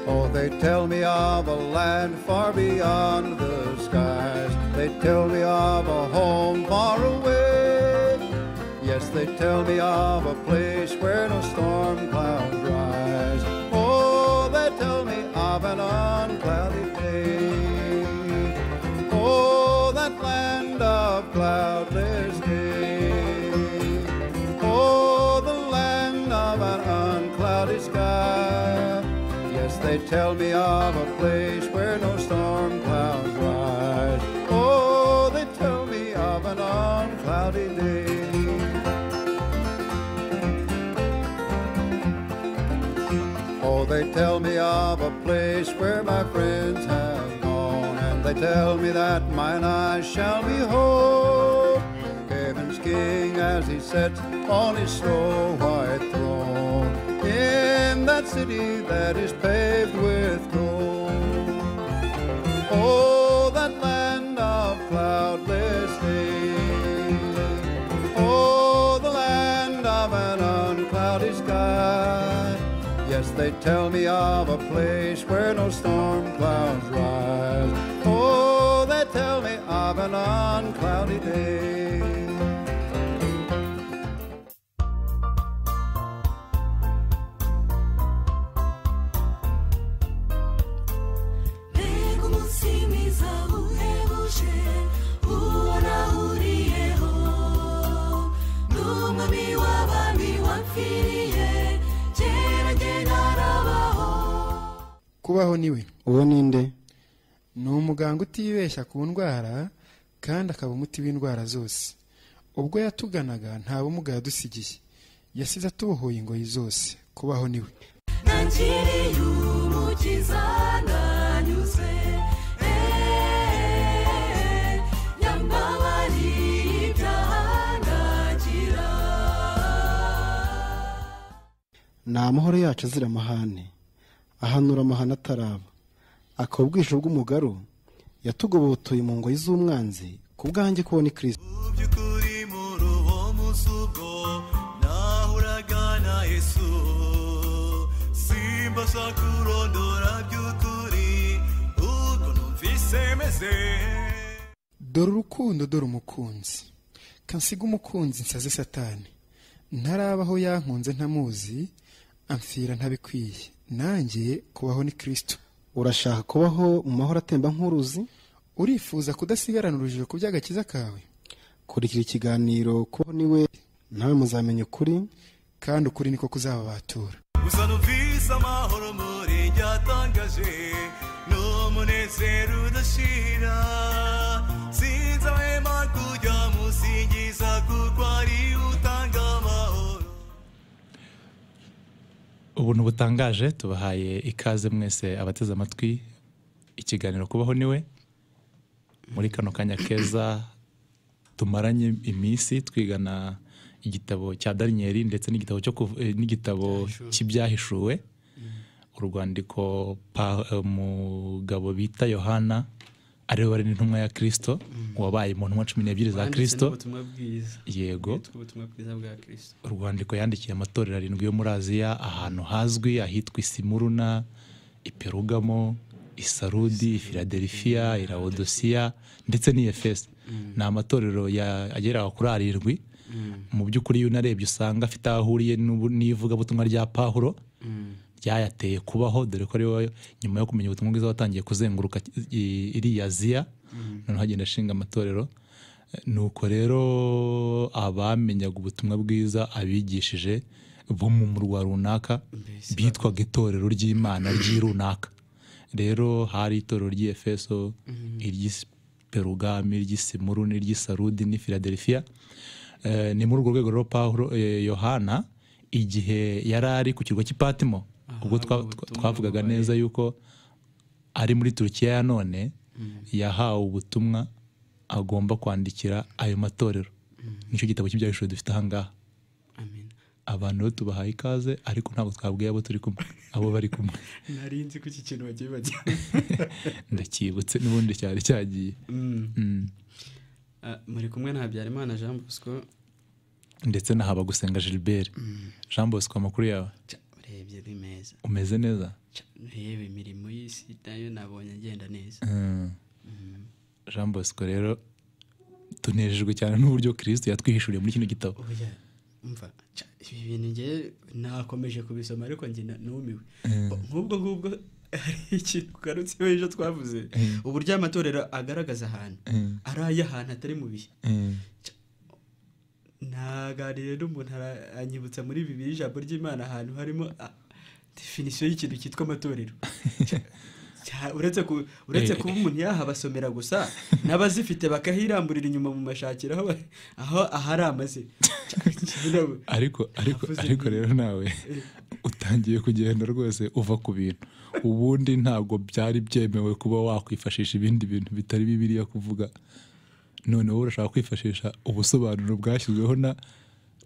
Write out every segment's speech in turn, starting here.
Oh, they tell me of a land far beyond the skies. They tell me of a home far away. Yes, they tell me of a place where no storm clouds rise. Oh, they tell me of an unclouded day. Oh, that land of cloudless day. Oh, the land of an unclouded sky. Yes, they tell me of a place where no storm clouds rise. Oh, they tell me of an unclouded day. Oh, they tell me of a place where my friends have gone, and they tell me that mine eyes shall behold heaven's King as he sits on his snow white throne in that city that is paved with gold. Oh, that land of cloudless day. Oh, the land of an unclouded sky. Yes, they tell me of a place where no storm clouds rise. Oh, they tell me of an uncloudy day. Lego musimiza uhebuje ubona uhuriyeho n'umwami w'abami wapfiriye kera njye narabaho kubaho niwe uwo ni nde ni umuganga utibeshya ku ndwara kandi akaba umuti w'indwara zose ubwo yatuganaga nta bumuga yadusigiye yasize atubohoye ingoyi zose kubaho niwe nangiriye umukiza nanyuze eee nyambabariye ibyaha ndagira ni amahoro yacu azira amahane ahanura amahane ataraba akaba ubwisho bw'umugaru yatugobotoye mu ngoyi z'umwanzi ku bwanjye kubona ikirisito Mu by'ukuri muri uwo munsi ubwo nahuraga na yesu simbasha kurondora by'ukuri ubwo numvise meze dore urukundo dore umukunzi kansiga umukunzi nsaze satani ntarabaho yankunze ntamuzi amfira ntabikwiye nanjye kubaho ni kirisito urashaka kubaho mu mahoro atemba nk'uruzi urifuza kudasigarana urujijo ku by'agakiza kawe kurikira ikiganiro kubaho niwe nawe muzamenya ukuri kandi ukuri niko kuzababatura gusa numvise amahoro muri njye atangaje n'umunezero udashira sinzi amahema kujya musingiza kuko ari utanga amahoro ubuntu butangaje tubahaye ikaze mwese abateze amatwi ikiganiro kubaho niwe muri kano kanya keza tumaranye iminsi twigana igitabo cya dariniyeri ndetse n'igitabo cyo kuv- eh, n'igitabo cy'ibyahishuwe urwandiko Pa- eh, umugabo bita yohana ariwe wari n'intumwa ya kirisito wabaye mu ntumwa cumi n'ebyiri za Wanditse kirisito n'ubutumwa bwiza yego Witwa ubutumwa bwiza bwa kirisito urwandiko yandikiye amatorero arindwi yo muri aziya ahantu hazwi ahitwa isimuruna iperugamo isarudi filadelifiya irawodosiya ndetse n'iyefesi ni amatorero ya- agera kuri arindwi mu by'ukuri iyo unarebye usanga afite aho ahuriye n'ubu- n'ivugabutumwa rya pahuro ryayateye kubaho dore ko ariwe nyuma yo kumenya ubutumwa bwiza watangiye kuzenguruka i- iriya aziya noneho agenda ashinga amatorero nuko rero abamenyaga ubutumwa bwiza abigishije bo mu murwa runaka bitwaga itorero ry'imana ry'i runaka rero hari itorero ry'efeso iry'iperugami iry'isimuru n'iry'isarudi n'ifiladelifiya Eh, ni muri urwo rwego rero pawulo eh, yohana igihe yari ari ku kirwa cy'ipatimo ubwo twa- ahabwa twa- ubutumwa twavugaga bubaye. neza yuko ari muri turukiya ya none yahawe ubutumwa agomba kwandikira ayo matorero nicyo gitabo cy'ibyahishuwe dufite ahangaha amen abantu rero tubahaye ikaze ariko ntabwo twabwiye abo turi kumwe abo bari kumwe nari nzi ko iki kintu bagiye bajya ndacyibutse n'ubundi cyari cyagiye Ah, muri kumwe na habyarimana jean bosco ndetse na Habagusenga gilbert jean bosco amakuru yawe Ca, urebye ni meza umeze neza Ca, yewe imirimo y'isi nayo nabonye agenda neza Mm. jean bosco rero tunejejwe cyane n'uburyo kirisito yatwihishuriye muri kino gitabo oya umva ca, ibi bintu ngewe nakomeje kubisoma ariko njye na- numiwe Bo- nk'ubwo ngubwo hari ikintu ugarutseho ejo twavuze uburyo amatorero agaragaza ahantu Mm. ari ay'ahantu atari mu bihe Mm. naganiriye n'umuntu ara- anyibutsa muri bibiri ijambo ry'imana ahantu harimo ah, definisiyo y'ikintu cyitwa amatorero Cya- cya- uretse ku- uretse Eh. kuba umuntu yahabasomera gusa n'abazifite bakahiramburira inyuma mu mashakiro aho ba- aho ahari amaze Cya- cyirabura. ariko ariko Navuze ariko nti- rero nawe utangiye kugenda rwose uva ku bintu ubundi ntabwo byari byemewe kuba wakwifashisha ibindi bintu bitari bibiriya kuvuga none wowe urashaka kwifashisha ubusobanuro bwashyizweho na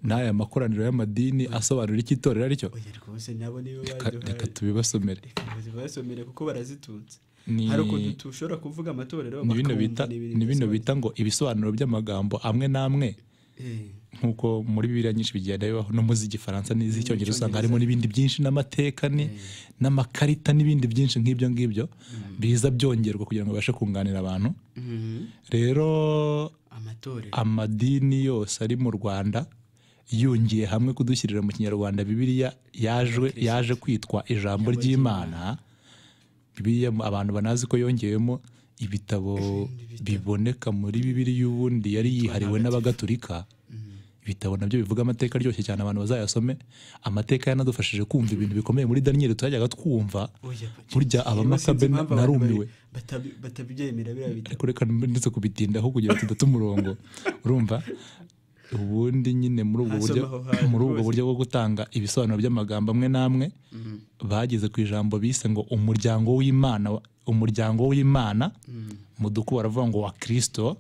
n'aya makoraniro y'amadini asobanura icyo itorero aricyo oya rwose nabo nibo Reka- reka baduhaye tubibasomere reka bazibasomere kuko barazitunze Ni- hari ukuntu tushobora kuvuga amatorero ni bino bakumva bita ni ibintu ni bino bidasobanutse. bita ngo ibisobanuro by'amagambo amwe n'amwe Eh, nk'uko muri bibiliya nyinshi bigenda bibaho no mu z'igifaransa n'iz'icyongereza usanga Icyongereza. harimo n'ibindi byinshi n'amateka ni n'amakarita n'ibindi byinshi nk'ibyo ngibyo biza byongerwa kugira ngo babashe kunganira abantu mhm. rero amatorero amadini yose ari mu rwanda yungiye hamwe kudushyirira mu kinyarwanda bibiliya yaje yaje kwitwa ijambo ry'imana bibiliya mu- abantu banazi ko yongewemo ibitabo biboneka muri bibiliya ubundi yari yihariwe n'abagatulika ibitabo nabyo bivuga amateka aryoshye cyane abantu bazayasome amateka yanadufashije kumva ibintu bikomeye muri daniyeli tutajyaga twumva Oya, pa- burya sinzi abamakabe impamvu abantu narumiwe bari- batabi- Batabyemera biriya bitabo ariko reka ndetse kubitindaho kugira ngo tudata umurongo urumva ubundi nyine muri ubwo buryo Hasomaho hantu muri ubwo rwose. buryo bwo gutanga ibisobanuro by'amagambo amwe n'amwe bageze ku ijambo bise ngo umuryango w'imana wa- umuryango w'imana muduku baravuga ngo wa kirisito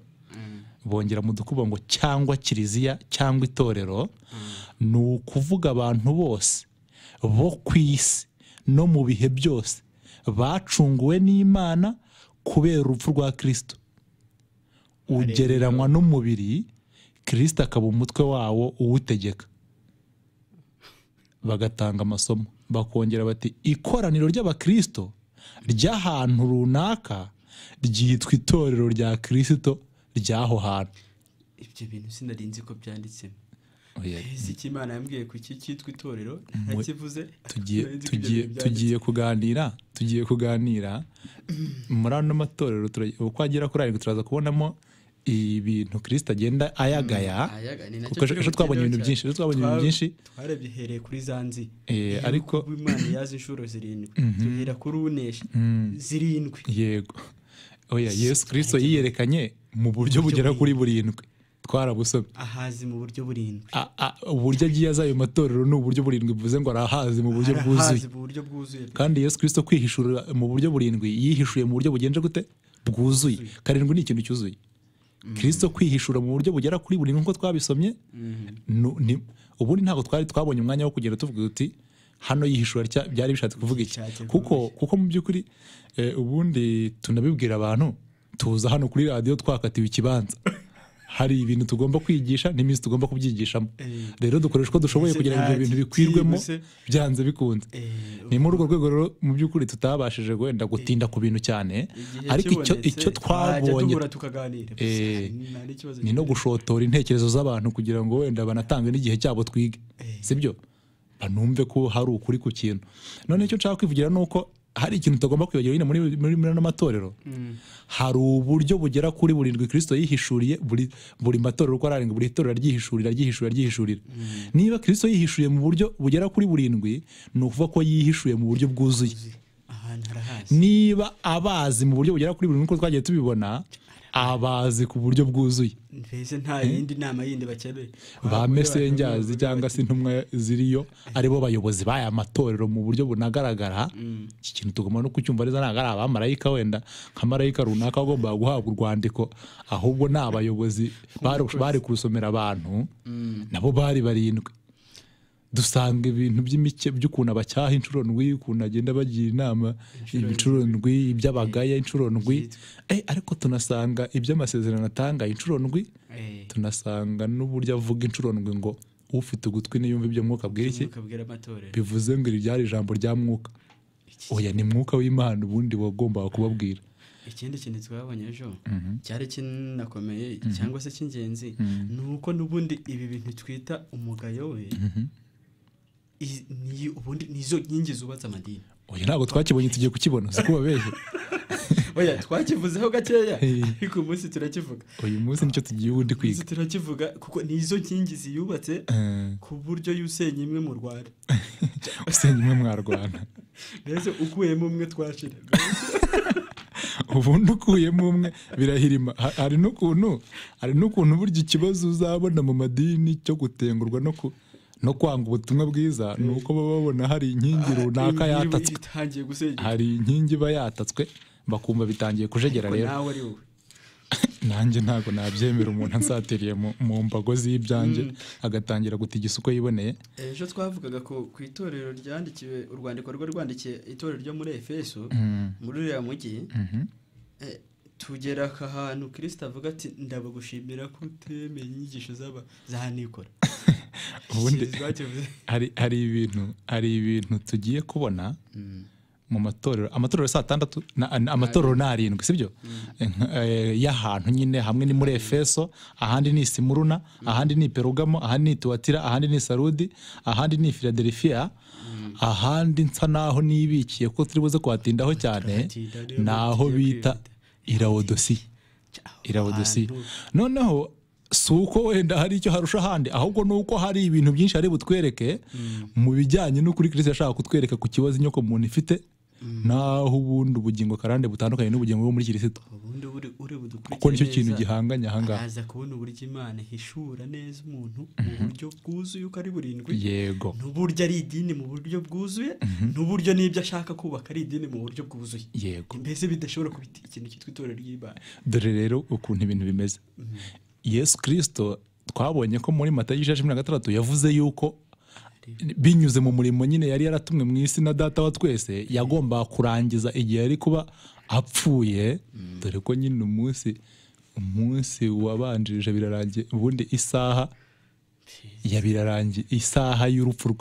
bongera mudukuba ngo cyangwa kiliziya cyangwa itorero ni ukuvuga abantu bose bo ku isi no mu bihe byose bacunguwe n'imana kubera urupfu rwa kirisito ugereranywa n'umubiri kirisita akaba umutwe wawo uwutegeka bagatanga amasomo bakongera bati ikoraniro ry'abakirisito ry'ahantu runaka ryitwa itorero rya kirisito ry'aho hantu ibyo bintu sinari nzi ko byanditsemo Oya, ese icyo imana yambwiye ku iki cyitwa itorero Mwe- ntakivuze tugiye Sinari nzi ko ibyo tugiye bintu byanditse. tugiye kuganira tugiye kuganira muri ano matorero tura- uko agera kuri arindwi turaza kubonamo ibintu kirisita agenda ayagaya Ayaga, ni nacyo kuko ejo- turi ejo twabonye bukigereho ibintu cyane. byinshi ejo twabonye ibintu Twa- byinshi twarebye hereye kuri za nzi Eh, Iyo ariko- kuba imana yazi inshuro zirindwi duhera kuri unesha zirindwi yego oya yesu kirisito yiyerekanye mu buryo bugera kuri burindwi twarabusomye ahazi mu buryo burindwi A- a- uburyo agiye aza ayo matorero ni uburyo burindwi bivuze ngo arahazi mu buryo bwuzuye mu buryo bwuzuye pe. kandi yesu kirisito kwihishura mu buryo burindwi yihishuye mu buryo bugenje gute bwuzuye karindwi ni ikintu cyuzuye kirisito kwihishura mu buryo bugera kuri burindwi nk'uko twabisomye nu- ni- ubundi ntabwo twari twabonye umwanya wo kugenda tuvuga uti hano yihishura rya- byari bishatse kuvuga iki Bishatse kuvuga kuko kuko mu by'ukuri eh, ubundi tunabibwira abantu tuza hano kuri radiyo twakatiwe ikibanza hari ibintu tugomba kwigisha n'iminsi tugomba kubyigishamo rero dukoresha uko dushoboye Ndetse kugira ngo ibyo nta bintu bikwirwemo byibuse- byanze bikunze Eh, ni muri urwo rwego rero mu by'ukuri tutabashije wenda gutinda ku bintu cyane igihe ariko icyo kibonetse, icyo twajya twabonye duhura tukaganira Eh, nta n'ikibazo ni no gushotora intekerezo z'abantu kugira ngo wenda banatange n'igihe cyabo twige sibyo banumve ko hari ukuri ku kintu none icyo nshaka kwivugira ni uko hari ikintu utagomba kwibagira nyine muri muri muri ano matorero hari uburyo bugera kuri burindwi kirisito yihishuriye buri buri matorero uko ari arindwi buri itorero ryihishurira ryihishurira ryihishurira niba kirisito yihishuriye mu buryo bugera kuri burindwi ni ukuvuga ko yihishuye mu buryo bwuzuye ahantu harahazi niba abazi mu buryo bugera kuri buri nk'uko twagiye tubibona abazi ku buryo bwuzuye mbese nta yindi nama yindi bakeneye ba mesenjazi cyangwa se intumwa ziriyo aribo bayobozi b'aya matorero mu buryo bunagaragara iki kintu tugomba no kucyumva neza ntabwo ari abamarayika wenda nka marayika runaka agomba guhabwa urwandiko ahubwo ni abayobozi bari- bari kurusomera abantu nabo bari barindwi dusanga ibintu by'imike by'ukuntu abacyaha inshuro ndwi ukuntu agenda bagira inama inshuro ndwi iby'abagaya inshuro ndwi Eh, ariko tunasanga iby'amasezerano atanga inshuro ndwi Eh, tunasanga n'uburyo avuga inshuro ndwi ngo ufite ugutwi niyumva ibyo mwuka abwira iki ukabwira amatorero bivuze ngo iri ryari ijambo rya mwuka oya ni mwuka w'imana ubundi wagombaga kubabwira ikindi kintu twabonye ejo cyari kinakomeye cyangwa se cy'ingenzi ni uko n'ubundi ibi bintu twita umugayo we i- ni- ubundi nizo nkingi zubatse amadini oya ntabwo twakibonye tugiye kukibona si kubabeshya oya twakivuzeho gakeya Eh. ariko uyu munsi turakivuga uyu munsi nicyo tugiye ubundi Uyu munsi kwiga turakivuga kuko nizo nkingi ziyubatse Eh, ku buryo y'usenya imwe mu rwanda usenya imwe mwarwana mbese ukuyemo umwe twashira ubundi ukuyemo umwe birahirima Ha- hari n'ukuntu hari n'ukuntu burya ikibazo uzabona mu madini cyo gutengurwa no ku- no kwanga ubutumwa bwiza ni uko baba babona hari inkingi runaka Ibi- ibi- yatatswe itangiye gusenyuka hari inkingi iba yatatswe bakumva bitangiye kujegera Ariko rero nawe ari wowe nanjye ntabwo nabyemera umuntu ansatiriye mu, mu mbago z'ibyanjye agatangira gutigisa uko yiboneye ejo twavugaga ku, ku itorero ryandikiwe urwandiko rwe rwandikiye itorero ryo muri efeso muri uriya mujyi eh, tugera ku hantu kirisita avuga ati ndabagushimira ko utemeye inyigisho z'aba za nikora Ubundi- Ikintu twakivuze. hari, hari ibintu hari ibintu tugiye kubona mu matorero amatorero saa tandatu na- na- amatorero ni arindwi sibyo y'ahantu nyine hamwe ni muri efeso ahandi ni simuruna ahandi ni perugamo ahandi ni tuwatira ahandi ni sarudi ahandi ni filadelifiya ahandi nsa naho nibikiye ko turi buze kuhatindaho cyane Tuhatinda niyo ni aho tugiye bita kwihuta. irawodosiya irawodosiya Ahantu- noneho si uko wenda hari icyo harusha ahandi ahubwo ni uko hari ibintu byinshi ari butwereke mu bijyanye n'ukuri kirisita yashaka kutwereka ku kibazo inyoko muntu ifite naho ubundi ubugingo karande butandukanye n'ubugingo bwo muri kirisita ubundi uri uri budukurikiye kuko nicyo kintu neza, gihanganye ahangaha araza kubona uburyo imana ihishura neza umuntu mu buryo bwuzuye uko ari burindwi yego n'uburyo ari idini mu buryo bwuzuye n'uburyo n'ibyo ashaka kubaka ari idini mu buryo bwuzuye yego mbese bidashobora kuba ikintu cyitwa itorero ry'imana dore rero ukuntu ibintu bimeze yesu kirisito twabonye ko muri mata y'ijeje mirongo itandatu yavuze yuko binyuze mu murimo nyine yari yaratumwe mu isi na data wa twese yagombaga kurangiza igihe yari kuba apfuye dore ko nyine umunsi umunsi wabanjirije birarangiye ubundi isaha ya birarangiye isaha y'urupfu rwe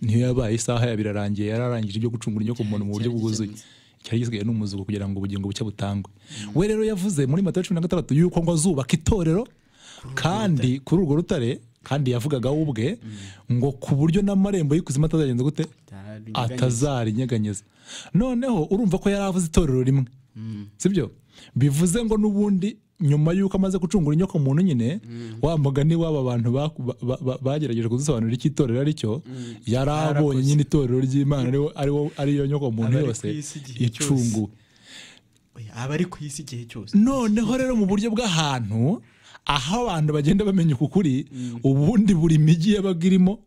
niyo yabaye isaha ya birarangiye yararangije ibyo gucungura inyoko muntu mu buryo Cyari bwuzuye gikemutse. cyari gisigaye n'umuzuko kugira ngo ubugingo bucye butangwe we rero yavuze muri matayo cumi na gatandatu yuko ngo azubaka itorero kandi kuri urwo rutare kandi yavugaga we ubwe ngo ku buryo n'amarembo y'ikuzimu atazagenza gute atazarinyeganyeza noneho urumva ko yari avuze itorero rimwe sibyo bivuze ngo n'ubundi nyuma y'uko amaze gucungura inyoko muntu nyine wa mugani w'aba bantu baku- ba- ba- ba- bagerageje kudusobanurira icyo itorero ari cyo yari abonye nyine itorero ry'imana ariwo- ariwo- ariyo nyoko muntu Abari ku yose isi igihe cyose. icunguwe Oya, aba ari ku isi igihe cyose noneho rero mu buryo bw'ahantu aho abantu bagenda bamenya uku kuri ubundi buri migi yabaga irimo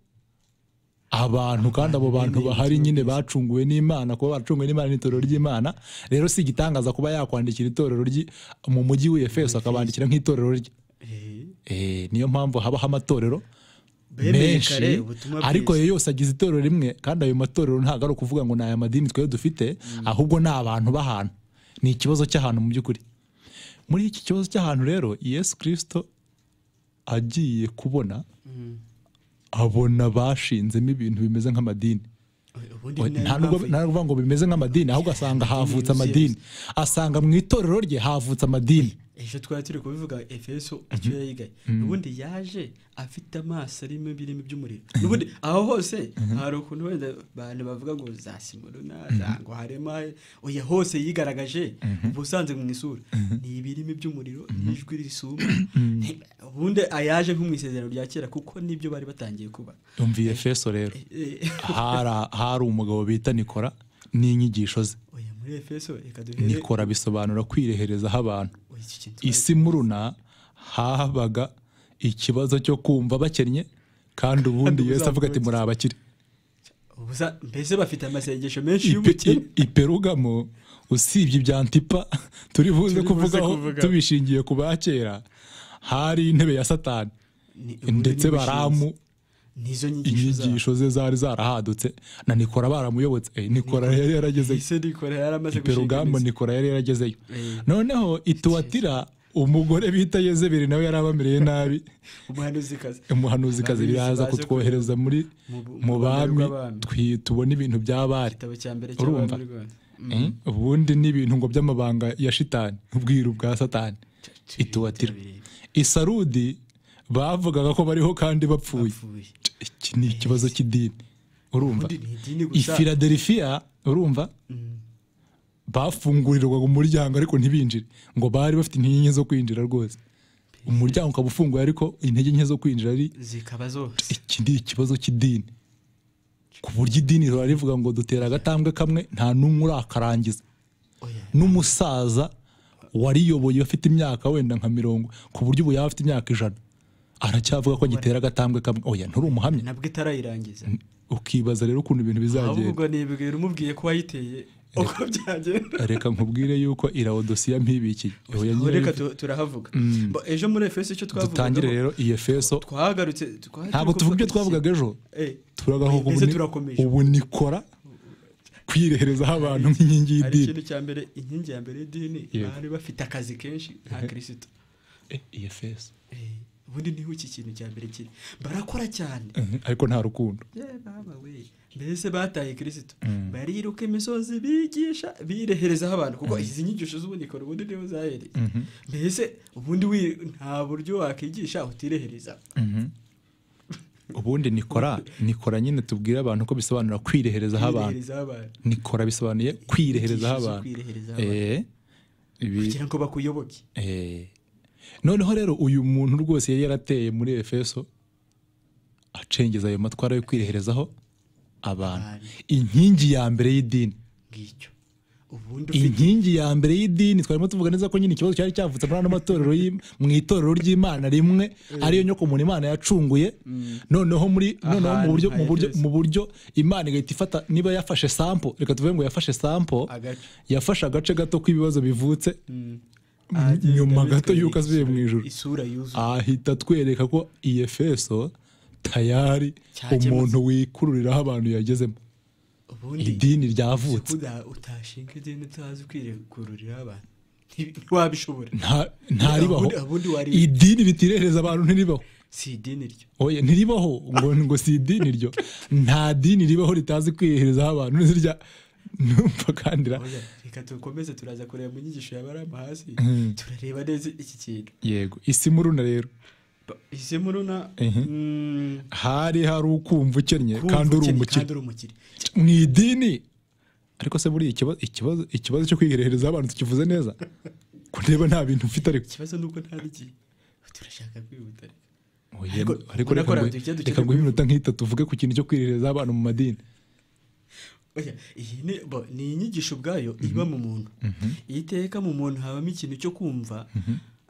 abantu kandi abo bantu bahari nyine bacunguwe n'imana kuba baracunguwe n'imana n'itorero ry'imana rero si igitangaza kuba yakwandikira itorero rye mu mujyi w'efeso akabandikira nk'itorero rye Eh, Eh, niyo mpamvu habaho amatorero Bemeye menshi kare ubutumwa bwiza. ariko ayo yose agize itorero rimwe kandi ayo matorero ntabwo ari ukuvuga ngo ni aya madini twari dufite ahubwo ni abantu b'ahantu ni ikibazo cy'ahantu mu by'ukuri muri iki kibazo cy'ahantu rero yesu kirisito agiye kubona abona bashinzemo ibintu bimeze nk'amadini ubundi Oya, nta nta nubwo mpamvu- nta nubwo ngo bimeze nk'amadini ahubwo asanga havutse amadini asanga mu itorero rye havutse amadini ejo twari turi kubivuga efeso icyo yayigaye ubundi yaje afite amaso arimo ibirimi by'umuriro ubundi aho hose hari ukuntu wenda abantu bavuga ngo za simuruna za ngo harema oya hose yigaragaje ubusanzwe mu isura ni ibirimi by'umuriro n'ijwi risuma ubundi ayaje nko mu isezerano rya kera kuko nibyo bari batangiye kuba yumviye efeso rero Eh, hari hari umugabo bita nikora n'inyigisho ze oya muri efeso reka duhere nikora bisobanura kwireherezaho abantu Oya, iki kintu isi muruna habaga ikibazo cyo kumva bakennye kandi ubundi Kandi yesu avuga ati muri abakire Ubusa- mbese bafite amasengesho menshi Ipe- y'ubukire i- iperugamo usibye ibya ntipa turi buze Turi buze kuvugaho kuvuga. tubishingiye ku ba kera hari intebe ya satani Ni- ubundi ndetse ni bushinzi. baramu nizo nyigisho zabo inyigisho ze zari zarahadutse na nikora baramuyobotse Eh, nikora yari yarageze ese nikora yaramaze iperugamba imizi. nikora yari yaragezeyo Eh. noneho ituwatira umugore bita yezeberi nawe yari abamereye nabi umuhanuzikazi umuhanuzikazi Abamizi biraza baje kutwohereza muri mu bu- mu mu bami bami rw'abami. twi- tubone ibintu by'abari igitabo cya mbere Urumva? cy'abami rwanda Eh, ubundi ni ibintu ngo by'amabanga ya shitani ubwiru bwa satani ituwatira isarudi bavugaga ko bariho kandi bapfuye apfuye iki ni ikibazo cy'idini urumva ubundi ni idini gusa ifiladelifiya urumva bafungurirwaga umuryango ariko ntibinjire ngo bari bafite intege nke zo kwinjira rwose umuryango ukaba ufunguye ariko intege nke zo kwinjira ari zikaba zose iki ni ikibazo cy'idini ku buryo idini rihora rivuga ngo dutera agatambwe kamwe nta n'umwe urakarangiza Oya. n'umusaza wariyoboye afite imyaka wenda nka mirongo ku buryo ubu yaba afite imyaka ijana aracyavuga ko agitera agatambwe kamwe oya nturi umuhamya nabwo itarayirangiza ukibaza rero ukuntu ibintu bizagenda ahubwo nibwira umubwiye ko wayiteye uko byagenda reka nkubwire yuko irawodosiya mpibikiye Oya, Aho nyine reka tu- turahavuga Bo, ejo muri efeso icyo dutangire twavugaga rero iyi efeso twagarutse twa- ntabwo turi tuvuga ibyo kuvuga- twavugaga ejo Eh, turagahuka mbese ubu ni- turakomeje ubu nikora kwireherezaho abantu nk'inkingi hari y'idini ikintu cya mbere inkingi ya mbere y'idini Yego. bari bafite akazi kenshi nta kirisito iyi efeso Eh, ubundi niho iki kintu cya mbere kiri barakora cyane ariko nta rukundo Yeah, baba we. mbese bataye kirisito bariruka imisozi bigisha bireherezaho abantu kuko izi nyigisho z'ubuniko ubundi niho zahereye mbese ubundi wi- nta buryo wakwigisha utirehereza ubundi nikora nikora nyine tubwire abantu ko bisobanura kwireherezaho abantu Kwireherezaho abantu nikora bisobanuye kwireherezaho Inyigisho zo abantu Eh, kwireherezaho ibi- kugira ngo bakuyoboke Eh, noneho rero uyu muntu rwose yari yarateye muri efeso acengeza ayo matwara yo kwireherezaho abantu Abantu. inkingi ya mbere y'idini ngicyo ubundi ufite inkingi ya mbere y'idini twarimo tuvuga neza ko nyine ikibazo cyari cyavutse muri ano matorero y'i- mu itorero ry'imana rimwe ariyo nyokomuntu imana yacunguye noneho muri noneho mu Ahantu buryo nka mu buryo Efeso. mu buryo imana igahita ifata niba yafashe sampo reka tuvuge ngo yafashe sampo Agace. yafashe agace gato k'ibibazo bivutse agenda nyuma bitwereka gato y'uko asubiye mu isura- ijuru isura yuzuye ahita atwereka ko iyi efeso tayari Cyakemutse. umuntu wikururiraho abantu yagezemo ubundi idini si ryavutse kuda utashinga ideni utazi kwirekururira abantu Nti- ntiwabishobora Nta- ntaribaho Ubundi- ubundi wari- idini ritirehereza abantu ntiribaho si ideni ryo oya ntiribaho ngo ngo si idini ryo nta dini ribaho ritazi kwireherezaho abantu ntizirya numva kandira Oya, reka dukomeze turaza kureba mu nyigisho ya barama hasi turareba neza iki kintu yego isi muruna rero ise muruna Mhm. mm, hari hari ukumva ukennye kumva kandi uri ukennye, umukire kandi uri umukire mu idini ariko se buriya ikibazo ikibazo ikibazo cyo kwireherezaho abantu tukivuze neza ko niba nta bintu mfite ariko ikibazo ni uko nta n'igihe turashaka kwihuta Oya, Ariko- ariko ubona reka ko ngo- radio dukeneye reka ngo kubivuga. iminota nk'itatu uvuge ku kintu cyo kwireherezaho abantu mu madini Oya, iyi ni bo, ni inyigisho ubwayo iba mu muntu iyo iteka mu muntu habamo ikintu cyo kumva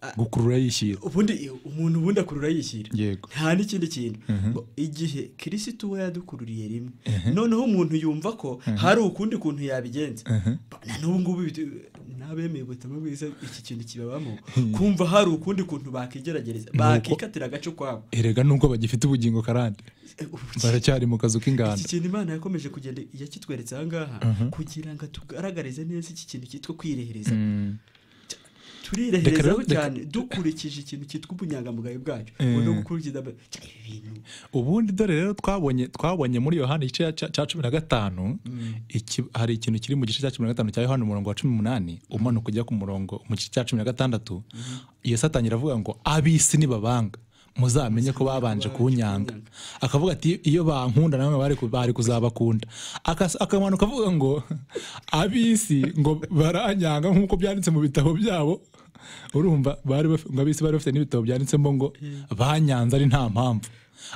ah, gukurura yishyira ubundi umuntu ubundi akurura yishyira Yego. nta n'ikindi kintu Bo, igihe kirisito we yadukururiye rimwe noneho umuntu yumva ko hari ukundi kuntu yabigenza Bo, na n'ubu ngubu bitu- n'abemeye ubutumwa bwiza iki kintu kibabamo kumva hari ukundi kuntu bakigeragereza bakikatira agace kwabo erega n'ubwo bagifite ubugingo karande Eh, ubu baracyari mu kazu iki k'inganda kintu imana yakomeje kugenda yakitweretse aha ngaha kugira ngo tugaragarize neza iki kintu cyitwa kwirehereza Reka rero- turireherezaho reka- cyane dukurikije ikintu cyitwa ubunyangamugayo bwacu Eh. ubu no gukurikiza ibi bintu ubundi dore rero twabonye twabonye muri yohani igice cya- cya cumi na gatanu iki- hari ikintu kiri mu gice cya cumi na gatanu cya yohani umurongo wa cumi n'umunani umanuka ujya ku murongo mu gice cya cumi na gatandatu yesu atangira avuga ngo ab'isi nibabanga muzamenye ko babanje kuwunyanga akavuga ati iyo bankunda namwe bari ku- bari kuzabakunda Akas- akamanuka avuga ngo ab'isi ngo baranyanga nk'uko byanditse mu bitabo byabo urumva bari baf- ngo ab'isi bari bafite n'ibitabo byanditsemo ngo banyanze ari nta mpamvu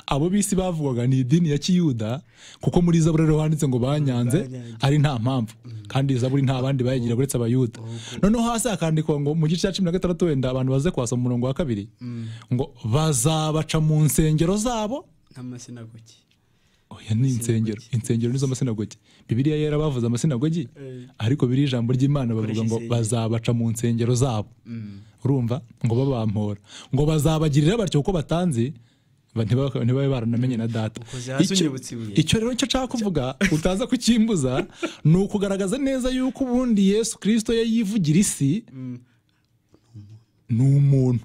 abo b'isi bavugwaga ni idini ya kiyuda kuko muri zaburi rero handitse ngo banyanze Banyanze. ari nta mpamvu kandi zaburi nta bandi bayigira uretse abayuda noneho hasi hakandikwa ngo mu gice cya cumi na gatandatu wenda abantu baze kwasoma umurongo wa kabiri ngo bazabaca mu nsengero zabo nk'amasinagogi oya ni insengero insengero nizo masinagogi bibiliya yera bavuze amasinagogi Eh. ariko biri ijambo ry'imana bavuga Bakoresha ngo insengero. bazabaca mu nsengero zabo urumva ngo babampora ngo bazabagirira batyo kuko batanze Ba- ntibaba- ntibabe baranamenye na data Ukoze hasi Icyo- unyibutsa ibuye. icyo rero nicyo nshaka kuvuga utaza kukimbuza ni ukugaragaza neza yuko ubundi yesu kirisito yo yivugira isi ni umuntu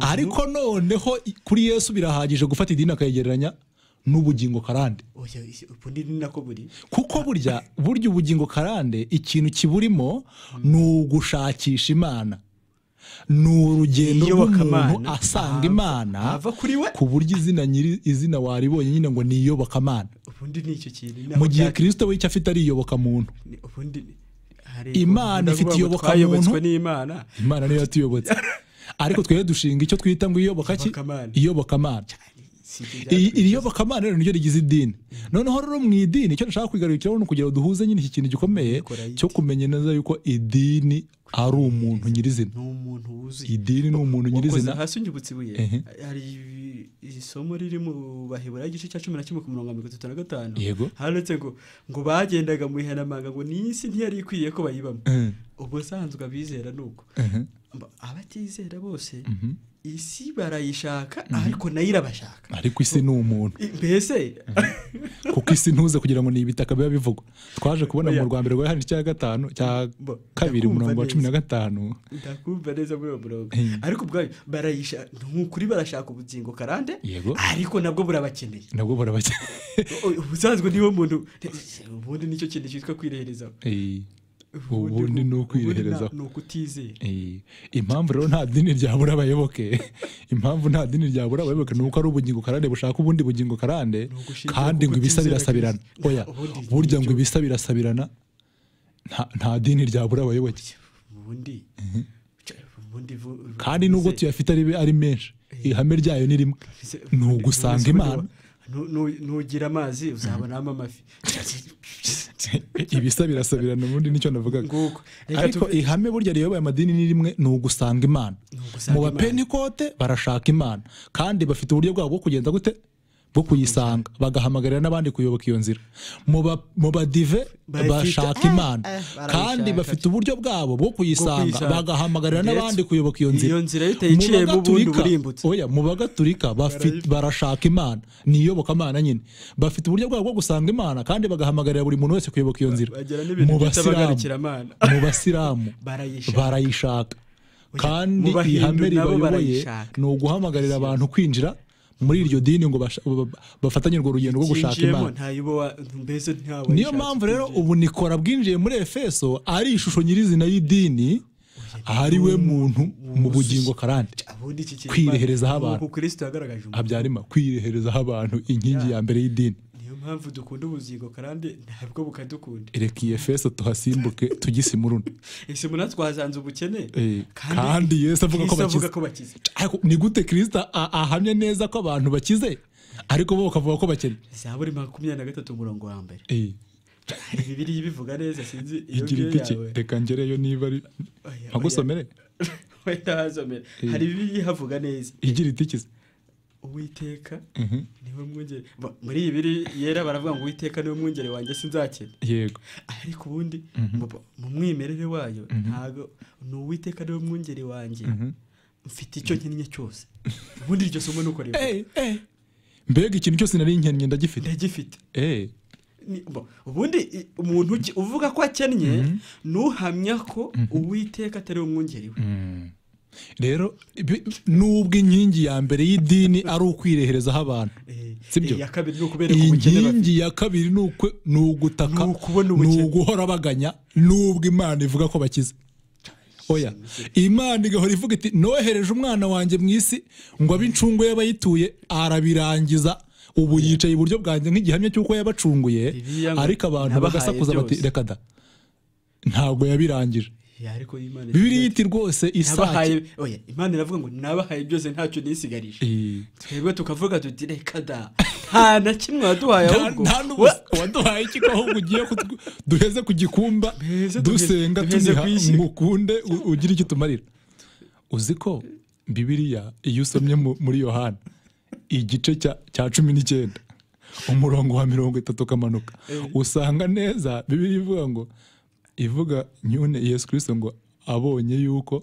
ariko noneho i- kuri yesu birahagije gufata idini akayegeranya n'ubugingo karande oya isi- ubu ni ni nako buri kuko burya burya ubugingo karande ikintu kiburimo ni ugushakisha imana ni urugendo rw'umuntu Iyobokamana. asanga Ahava- imana ahava kuri we. ku buryo izina nyiri izina waribonye nyine ngo ni iyobokamana ubundi ni icyo kintu ni mu aho gihe bya- kirisito we icyo afite ari iyobokamuntu ni- ubundi ni- hari Imana ubuvuga ifite ngo iyoboka twayobotswe muntu. n'imana imana niyo yatuyobotse ariko twebwe dushinga icyo twita ngo iyobokaki Iyobokamana. iyobokamana Si ibyo I- byatwigisha. iri yobokamana rero niryo rigize idini noneho rero mu idini icyo nshaka kugarukiraho ni ukugira ngo duhuze nyine iki kintu gikomeye Ikora yite? cyo kumenya neza yuko idini ari umuntu nyirizina ni umuntu wuzuye idini ni umuntu wakoze nyirizina hasi unyibutse ibuye Ehe. hari isomo riri mu baheburayo igice cya cumi na kimwe ku mirongo mirongo itatu na gatanu Yego. handitse ngo ngo bagendaga mu ihanamanga ngo ni isi ntiyari ikwiye ko bayibamo Eh, ubusanzwe abizera ni uko eh, Mba- abatizera bose isi barayishaka ariko nayo irabashaka ariko isi ni umuntu I- mbese kuko isi ntuze kugira ngo ni ibitaka biba bivugwa twaje kubona mu Oya. rwa mbere rwa yohani cya gatanu cya Bo, kabiri ndakumva umurongo wa cumi na neza. gatanu ndakumva neza muri uwo murongo Eh. ariko ubwayo barayishaka ni ukuri barashaka ubugingo karande Yego. ariko nabwo burabakeneye nabwo barabake O- ubusanzwe niwo muntu ubundi nicyo kintu cyitwa kwireherezaho Eh, ubundi ni ukwireherezaho ni ukutizera Eh, impamvu rero nta dini ryabura abayoboke impamvu nta dini ryabura abayoboke ni uko ari ubugingo karande bushaka ubundi bugingo karande ugushingira kandi ku ngo ibisa kutizera birasabirana Kristo. oya Ubundi burya ngo nicyo- ibisa birasabirana nta- nta dini ryabura abayoboke ubundi Cya- ubundi vu- kandi nubwo ubundi- tuyafite ari, ari menshi ihame ryayo ni rimwe ni ugusanga ubundi- imana nu- nu- nugira amazi uzabonamo amafi ibisa birasabirana ubundi nicyo navugaga nguko Reka ariko tuve- ihame burya riyoboye amadini ni rimwe ni ugusanga imana Ni ugusanga mu Imana. bapentekote barashaka imana kandi bafite uburyo bwabo bwo kugenda gute bwo kuyisanga bagahamagarira n'abandi kuyoboka iyo nzira Mu ba- mu badive Barayifite. bashaka Eh, imana eh, kandi barayishaka. bafite uburyo bwabo bwo kuyisanga kuyisanga. bagahamagarira Ndetse n'abandi kuyoboka iyo nzira iyo nzira yo utayiciyemo Mu ubundi Bagatulika- uburimbutse. oya mu bagaturika bafi- barashaka imana ni iyobokamana nyine bafite uburyo bwabo bwo gusanga imana kandi bagahamagarira buri muntu wese kuyoboka iyo nzira bagira n'ibintu Mu bita Basilamu- abagarukiramana. mu basiramu Barayishaka. barayishaka kandi mu Bahindu ihame nabo ribayoboye barayishaka. ni uguhamagarira abantu kwinjira muri iryo dini ngo basha- ba- bafatanye urwo rugendo rwo gushaka Ucyinjiyemo imana ntayibo wa- mbese ntawayishaka niyo mpamvu rero ubu nikora bwinjiye muri efeso ari ishusho nyirizina y'idini ari we muntu mu bugingo karande ubundi iki kintu kwireherezaho Imana- abantu. nk'uko kristo yagaragaje umuntu. habyarima kwireherezaho abantu inkingi ya mbere y'idini niyo mpamvu dukunda ubugingo kandi ntabwo bukadukunda reka iyi efeso tuhasimbuke tugise imuruna ese muna twasanze ubukene Eh, kandi Yesu avuga ko Kristo bakize. avuga ko bakize Ariko ni gute kirisita ahamya neza ko abantu bakize ariko bo bakavuga ko bakene zaburi makumyabiri na gatatu umurongo wa mbere Eh, hari bibiri bivuga neza sinzi iyo igira ngiyo iti ki? yawe reka ngereyo niba ari Oya, mpagusomere wenda hazomera Eh. hari bibiri havuga neza igira itikize uwiteka niwe mwungeri Ba- muri iyi biri yera baravuga ngo uwiteka niwe mwungeri wanjye sinzakena yego ariko ubundi mu- mu mwimerere wayo ntago ni uwiteka niwe mwungeri wanjye mfite icyo nkennye cyose ubundi iryo somo ni uko rivuga. Eh, eh. mbega ikintu cyose nari nkennye ndagifite ndagifite Eh, Ni- bo- ubundi i- umuntu uki- uvuga ko akennye ntuhamya ko uwiteka atari umwungeri we rero bi- nubwo inkingi ya mbere y'idini ari ukwireherezaho abantu Eh, sibyo iya kabiri ni ukubereka ubukene bafite inkingi ya kabiri ni ukwe- ni ugutaka Ni ukubona ni ubukene. uguhora baganya nubwo imana ivuga ko bakize oya imana igahora ivuga iti nohereje umwana wanjye mu isi ngo abe incungu y'abayituye arabirangiza ubu yicaye iburyo bwanjye nk'igihamya cy'uko yabacunguye Bibiliya ngo ariko abantu nabahaye bagasakuza bati byose. reka da ntabwo yabirangije Ya, ariko Imana bibiriya igira iti rwose ati, isake "Nabahaye- oya, imana iravuga ngo nabahaye byose ntacyo nisigarije Eh, twebwe tukavuga tuti reka da nta na kimwe waduhaye nta ahubwo nta n'ubusa waduhaye iki ko ahubwo ugiye kutw- duheze ku gikumba Duheze, duheze, dusenga duheze tuniha ku isi. mukunde u- ugire icyo utumarira uzi ko bibiriya iyo usomye mu- muri yohana igice cya cya cumi n'icyenda umurongo wa mirongo itatu ukamanuka usanga neza bibiriya ivuga ngo ivuga nyine yesu kirisito ngo abonye yuko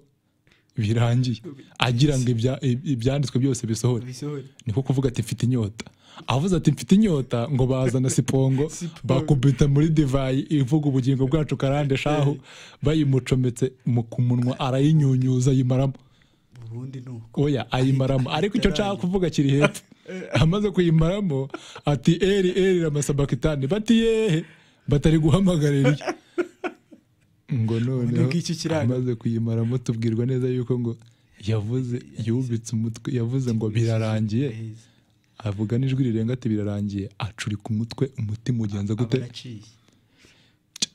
birangiye agira ngo ibya- i- ibyanditswe byose bisohore bisohore niko kuvuga ati mfite inyota avuze ati mfite inyota ngo bazana sipongo bakubita muri divayi ivuga ubugingo bwacu karande shahu bayimucometse mu kumunwa arayinyunyuza ayimaramo ubundi ni uko oya ayimaramo ariko icyo nshaka kuvuga kiri hepfo amaze kuyimaramo ati eri eri amasabakitani bati yehe batari guhamagara eriya ngo noneho ngiki kiranga. amaze kuyimaramo tubwirwa neza yuko ngo yavuze yubitse umutwe yavuze ngo birarangiye heza avuga n'ijwi rirenga ati birarangiye acurika umutwe umutima ugenza gute baraciye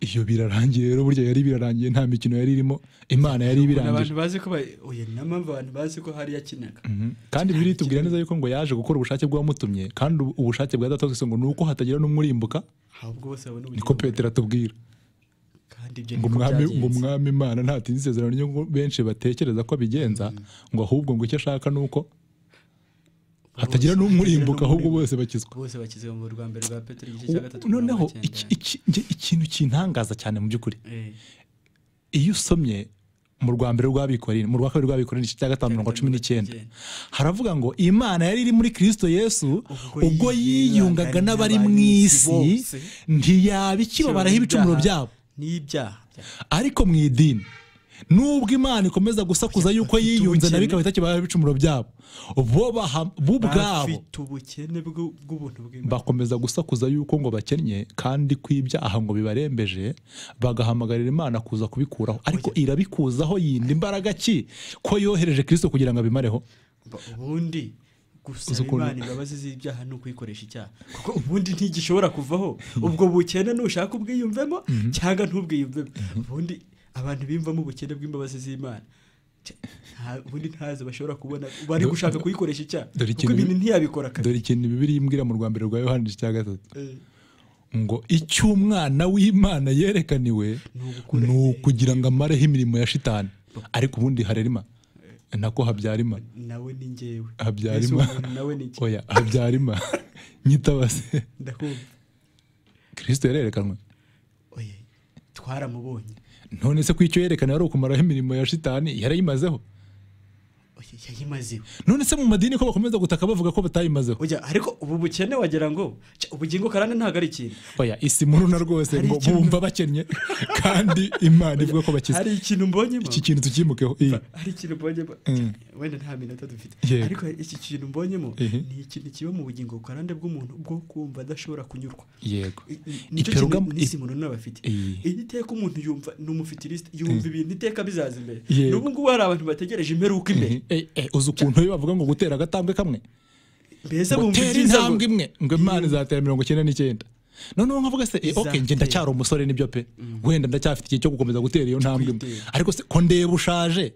iyo birarangiye rero burya yari birarangiye nta mikino yari irimo imana yari Ubona abantu ibirangije bazi ko ba- oya ni mpamvu abantu bazi ko hari yakinaga Mhm. kandi bibiri tubwira neza yuko ngo yaje gukora ubushake bw'uwamutumye kandi ubu- ubushake bwa databusi ngo ni uko hatagira n'umwurimbuka ahubwo bose babona niko ubugingo petero atubwira kandi ibyo ngo niko umwami ngo byagenze umwami imana ntatinze isezerano n'iyo benshi batekereza ko abigenza ngo ahubwo ngo icyo ashaka ni uko hatagira Bose- n'umwurimbuka hatagira ahubwo n'umurimbuka. bose bakizwa bose bakizwa mu rwa mbere rwa petero igice cya gatatu ku noneho mirongo icyenda. iki- iki- njye ikintu kintangaza cyane mu by'ukuri Eh, iyo usomye mu rwa mbere rw'abikorine mu rwa kabiri rw'abikorine igice cya gatanu mirongo cumi n'icyenda haravuga ngo imana yari iri muri kirisito yesu ubwo yiyungaga n'abari mu isi bose. ntiyabikibabaraho ibicumuro byabo n'ibyaha ariko mu idini nubwo imana ikomeza gusakuza yuko yiyunze ubukene. nabi ikaba itakibaraho ibicumuro byabo bo baha- bo ubwabo bafite ubukene bw'u- bw'ubuntu bw'imana bakomeza gusakuza yuko ngo bakennye kandi ko ibyaha ngo bibarembeje bagahamagarira imana kuza kubikuraho ariko irabikuzaho yindi imbaraga ki ko yohereje kirisito kugira ngo abimareho Ba- ubundi Uzi gusaba ukuntu- imana imbabazi z'ibyaha ni ukuyikoresha icyaha kuko ubundi ntigishobora kuvaho ubwo bukene nushaka ubwiyumvemo cyangwa ntubwiyumvemo ubundi abantu bimvamo ubukene bw'imbabazi z'imana Cya- nta- ubundi ntazo bashobora kubona bari Do- gushaka kuyikoresha icyaha dore kuko ikintu- ibintu ntiyabikora kare dore ikintu bibiri yimbwira mu rwa mbere rwa yohani igice cya gatatu Eh, ngo icyo umwana w'imana yerekaniwe ugukura- ni ukugira ngo amareho imirimo ya shitani ariko ubundi harerima nako habyarima nawe ni njyewe Mbese habyarima uwo muntu nawe ni njye oya habyarima nyitabase ndakumva kirisito yarerekanwe oye twaramubonye none se ko icyo yerekana ari ukumaraho imirimo ya shitani yarayimazeho oye yayimazeho none se mu madini ko bakomeza gutaka bavuga ko batayimazeho ujya ariko ubu bukene wagira ngo cya, ubugingo karande ntabwo ari ikintu oya isi muruna rwose Hari ngo ikintu- bumva bakennye kandi imana ivuga ko bakize hari ikintu mbonyemo iki kintu tukimukeho iyi hari ikintu mbonyemo Mm. wenda nta minota dufite Yego. ariko iki kintu mbonyemo Ehe. ni ikintu kiba mu bugingo karande bw'umuntu bwo kumva adashobora kunyurwa yego I- i- nicyo Iperuga- kintu n'isi umuntu nawe afite Iyi. iyi iteka umuntu yumva ni umufitirisite yumva ibintu iteka bizaza imbere Yego. n'ubu ngubu hari abantu bategereje imperuka imbere Eh, eh, uzi ukuntu iyo bavuga ngo gutera agatambwe kamwe mbese bumva gutera ibyiza ngo- intambwe imwe ngo imana izatera mirongo icyenda n'icyenda noneho nkavuga se eh, ok njye Izatera. ndacyari umusore nibyo pe wenda ndacyafite igihe cyo gukomeza gutera iyo ntambwe imwe Kuyitera. ariko se ko ndeba ushaje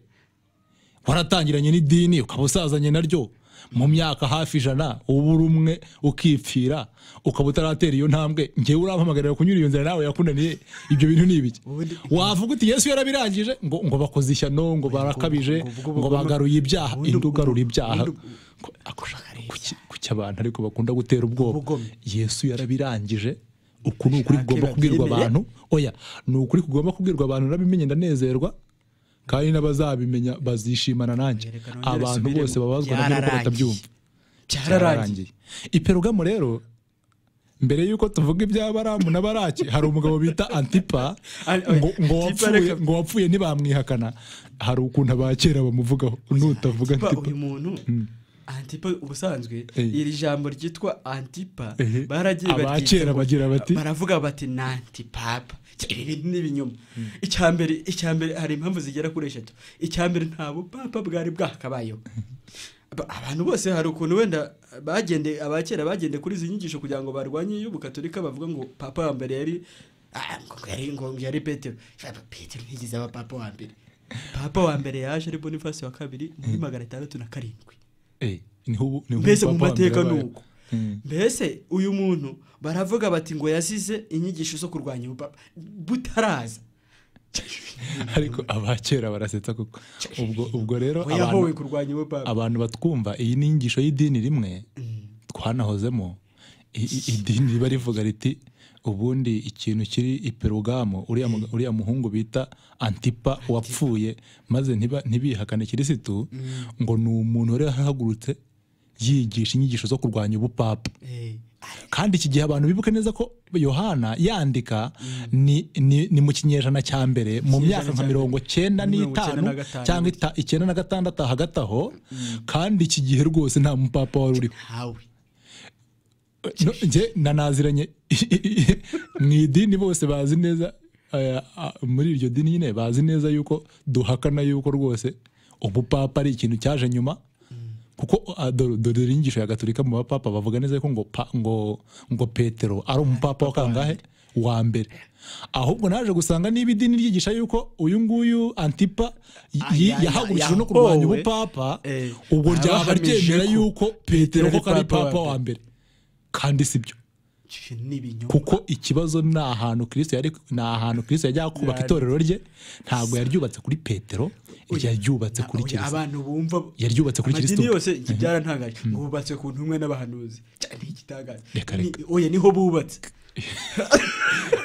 waratangiranye n'idini ukaba usazanye naryo mu myaka hafi ijana uba uri umwe ukipfira ukaba utaratera iyo ntambwe njyewe urampamagarira kunyura iyo nzira nawe yakunaniye ibyo bintu ni ibiki Ubundi- wavuga uti yesu yarabirangije ngo ngo bakoze ishyano ngo barakabije ngo- ngo- ngo- ngo bagaruye ibyaha ubundi- indi ugarura ibyaha ubundi- ko- ako shaka kuki- kuki abantu ariko bakunda gutera ubwoba Ubugome. yesu yarabirangije uku ni ukuri kugomba kubwirwa babyemeye. abantu oya ni ukuri kugomba kubwirwa abantu narabimenye ndanezerwa kandi n'abazabimenya bazishimana nanjye Reka nongere abantu nsubiremo. bose babazwa na byo uko Byararangiye. batabyumva cyararangiye iperugamo rero mbere y'uko tuvuga iby'abaramu na baraki hari umugabo bita antipa Ari- ngo, ngo, Antipa wapfuye, reka- ngo wapfuye ntibamwihakana hari ukuntu abakera bamuvugaho nutavuga Antipa, antipa uyu muntu antipa ubusanzwe Eh. iri jambo ryitwa antipa Ehe. baragiye Abakera baryita- bagira bati? baravuga bati ni antipapa Cya, ibi bintu ni ibinyoma icya mbere icya mbere hari impamvu zigera kuri eshatu icya mbere nta bupapa bwari bwakabayeho Ba- abantu bose hari ukuntu wenda bagende abakera bagende kuri izi nyigisho kugira ngo barwanye iy'ubukatolika bavuga ngo papa wa mbere yari ah, ngo yari ngo yari petero petero ntigeze aba papa wa mbere papa wa mbere yaje ari bonifasi wa kabiri muri magana atandatu na karindwi Eh, niho ubu- niho mbese mu papa wa mbere mateka ni yabaye. uko Mm. mbese uyu muntu baravuga bati ngo yazize inyigisho zo kurwanya ubupapa butaraza ariko abakera barasetsa kuko ubwo ubwo rero ngo yahowe abantu kurwanya ubupapa abantu batwumva iyi ni inyigisho y'idini rimwe twanahozemo i- i- idini riba rivuga riti ubundi ikintu kiri i perugamo uriya mu- uriya muhungu bita antipa wapfuye maze ntiba- ntibihakane kirisitu ngo ni umuntu wari yahagurutse yigisha inyigisho zo kurwanya ubupapa Eh, kandi iki gihe abantu bibuka neza ko yohana yandika ni, ni, ni mu kinyejana cya mbere mu Kinyejana myaka cya nka mbere. mirongo cyenda Mirongo icyenda n'itanu na gatanu. cyangwa ita- icyenda na gatandatu hagati aho kandi iki gihe rwose nta mupapa wari uriho ntawe no, njye nanaziranye mu idini bose bazi neza eh, ah, muri iryo dini nyine bazi neza yuko duhakana yuko rwose ubupapa ari ikintu cyaje nyuma kuko ah, dore dore inyigisho ya gaturika mu bapapa bavuga neza ko ngo pa- ngo ngo petero ari umupapa wa kangahe wa mbere ahubwo naje gusanga niba idini ryigisha yuko uyu nguyu antipa y- Ah, ya- ya- yahagurishije no kurwanya yahowe. ubupapa Eh, ubwo ryaba abahamije ryemera ko yuko petero Petero ari koko ari papa wa papa wa mbere kandi si byo Ch- ni ibinyoma kuko ikibazo ni ahantu kristo yari ni ahantu kristo yajyaga kubaka Yari- itorero rye ntabwo yaryubatse kuri petero yaryubatse Na- kuri oya, kiriziya abantu bumva yaryubatse kuri amadini kirisitu yose byarantangaje ngo bubatse ku ntumwe n'abahanuzi cyane igitangaje Reka, Ni- reka. oya niho bubatse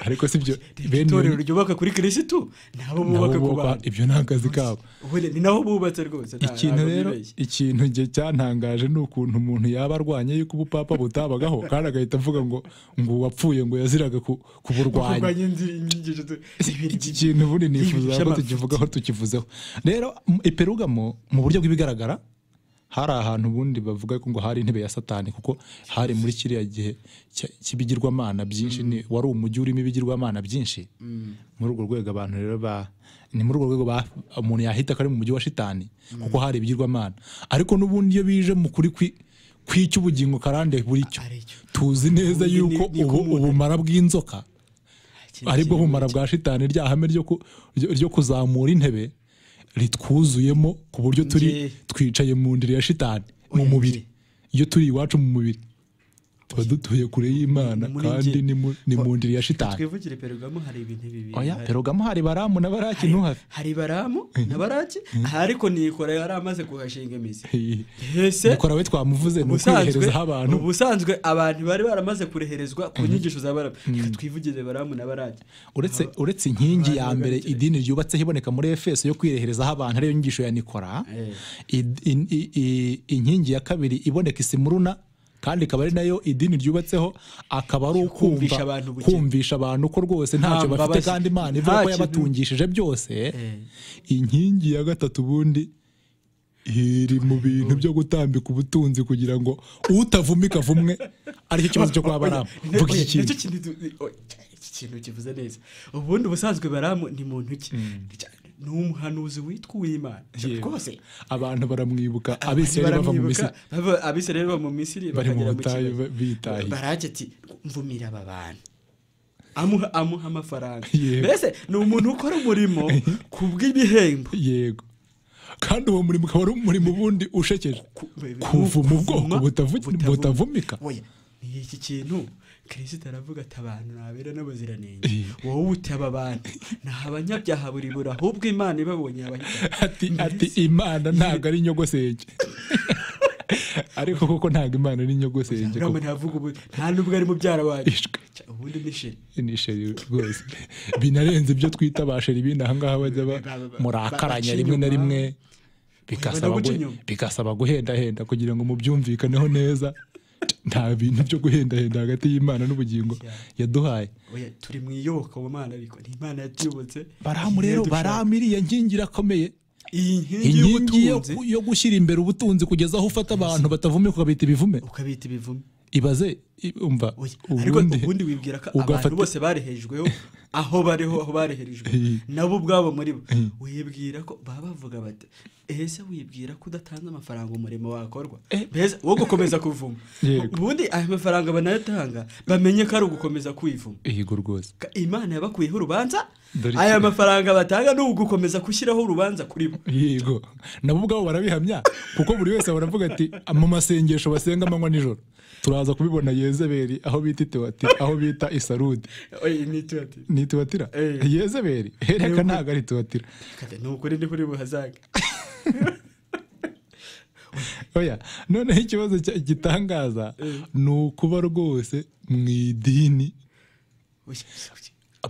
ariko si byo bene itorero iyo- ryubaka kuri kirisitu nabo nabo bubaka ku bubaka bantu ibyo ni akazi kabo Ubundi ni naho bubatse rwose nta- ikintu ntabwo rero bibeshye. ikintu njye cyantangaje ni ukuntu umuntu yaba arwanya yuko ubupapa butabagaho kandi agahita avuga ngo ngo uwapfuye ngo yaziraga ku- kuburwanya kurwanya inzira inyigisho tu- ibintu iki kintu ubundi nifuza ko by'amafuti. tukivugaho tukivuzeho rero m- i perugamo mu buryo bw'ibigaragara hari ahantu ubundi bavuga ko ngo hari intebe ya satani kuko hari muri kiriya gihe cya- cy'ibigirwamana byinshi ni- wari umujyi urimo ibigirwamana byinshi muri urwo rwego abantu rero ba ni muri urwo rwego ba- umuntu yahita ko ari mu mujyi wa shitani kuko hari ibigirwamana ariko n'ubundi iyo bije mu kuri kwi kw'icy'ubugingo karande buri cyo Ari cyo. tuzi neza Ubundi ni- yuko ni ko ubu umuntu- ubumara bw'inzoka Ikintu aribwo kimwe. bumara bwa shitani rya hame ryo ku- ryo- ryo kuzamura intebe ritwuzuyemo ku buryo turi Njye- twicaye mu ndiri ya shitani mu Oya, mubiri njye. iyo turi iwacu mu mubiri tuba dutuye kure y'imana Ni muri kandi njye. ni mu- ni mu ndiri ya shitani twivugire perugamo hari ibintu bibiri oya Hari- perugamo hari baramu na baraki ntuhave hari baramu na baraki aha ariko nikora yari amaze kuhashinga imizi Ese- mukora we twamuvuze ni ukwiherezaho abantu ubusanzwe abantu bari baramaze kureherezwa ku nyigisho za baramu reka twivugire baramu na baraki uretse uretse inkingi ya abantu mbere babikeneye. idini ryubatseho iboneka muri efeso yo kwireherezaho abantu ariyo nyigisho ya nikora Eh. i- i- i- i- inkingi ya kabiri iboneka isimuruna kandi ikaba ari nayo idini ryubatseho akaba ari Kumvisha ukumva- abantu ubukene. kumvisha abantu ko rwose ntacyo Nta bafite mbabazi. kandi imana Nta ivuga ko kintu- yabatungishije byose inkingi ya gatatu ubundi iri mu bintu byo gutambika ubutunzi kugira ngo utavumika avumwe aricyo kibazo cyo kwa baramu vuga iki Nicyo kintu kintu du- oya, iki kintu kivuze neza ubundi ubusanzwe baramu ni muntu ki ni umuhanuzi witwa uwimana Yewe. rwose abantu baramwibuka abisirayeli bava mu misiri bava- abisirayeli bava mu misiri Bari mu bakagera mu butayu kibaya. bitahiye. barake ati mvumira aba bantu amuha amuha amafaranga Yego. mbese ni umuntu ukora umurimo ku bw'ibihembo yego kandi uwo murimo ukaba ari umurimo ubundi ushekeje Ku- kuvuma ubwoko kuvuma butavu- butavumika Oya, ni iki kintu kirisita aravuga ati abantu nabera n'abaziranenge Eh. wowe uti aba bantu ni abanyabyaha buri buri ahubwo imana ibabonye abahitamo ati ati imana ntabwo ari inyogosenge ariko koko ntabwo imana ari inyogosenge urama koko. ntavuga ubu nta n'ubwo ari mubyara wanyu Ishwe. Cya, ubundi ni sheri ni sheri rwose binarenze ibyo twita ba sheri bindi ahangaha bajya ba- Ba- ba- ba- murakaranya baca rimwe na inyuma. rimwe Baba bikasaba no guca gu- inyuma. bikasaba guhendahenda kugira ngo mubyumvikaneho neza nta bintu byo guhendahenda hagati y'imana n'ubugingo yaduhaye oya turi mu iyobokamana ariko ni imana yatuyobotse baramu rero Yadushaka. baramu iriya nkingi irakomeye iyi nkingi inkingi yo, y'ubutunzi yo gushyira imbere ubutunzi kugeza aho ufata abantu batavumika ukabita ibivume ukabita ibivume ibaze i- umva Oya, ariko ubundi ubundi wibwira ko ugafata- abantu bose barehejweho aho bariho aho bareherejwe Eh. nabo ubwabo muri bo wibwira ko baba bavuga bati ese wibwira ko udatanze amafaranga umurimo wakorwa Eh. mbese wo gukomeza kuvuma Yego. ubundi aya mafaranga banayatanga bamenye ko ari ugukomeza kwivuma ihigo rwose Ka- imana yabakuyeho urubanza Dore iki- aya mafaranga batanga ni ugukomeza gushyiraho urubanza kuri bo yego nabo ubwabo barabihamya kuko buri wese baravuga ati mu masengesho basenga amanywa nijoro turaza kubibona yezeberi aho bita itiwati aho bita isarudi Oya, ni icyo bati. ni itiwatira Eh. yezeberi hereka ntabwo ari itiwatira Kati, ni ukuri ndi kuri buhazaga oya noneho ikibazo cya- gitangaza ni ukuba rwose mu idini